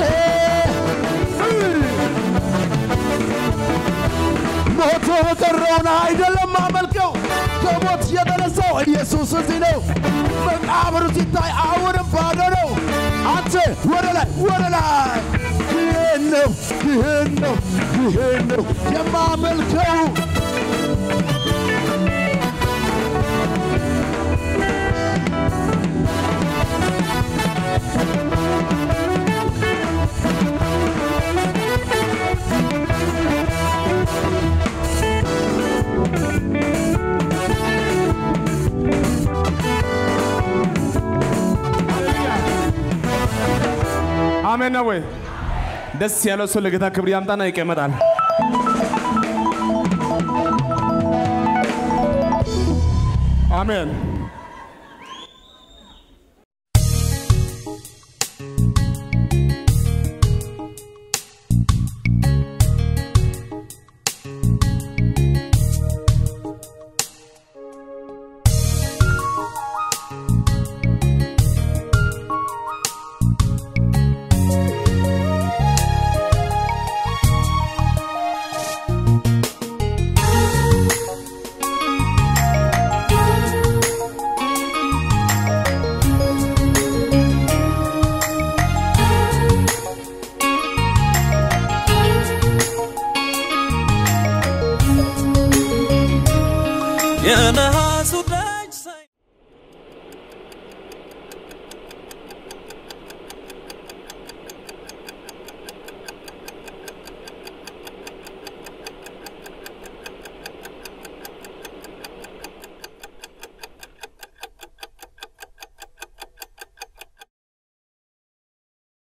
Speaker 3: ሞቶ የቀረውን አይደለም አመልከው ከሞት የተነሳው ኢየሱስ እዚህ ነው መቃብሩ ሲታይ አሁንም ባዶ ነው አንተ ወደ ላይ ወደ ላይ ይህን ነው ይህን ነው ይህን ነው የማመልከው
Speaker 2: አሜን ነው ወይ? ደስ ያለው ሰው ለጌታ ክብር ያምጣና ይቀመጣል። አሜን።
Speaker 5: የነ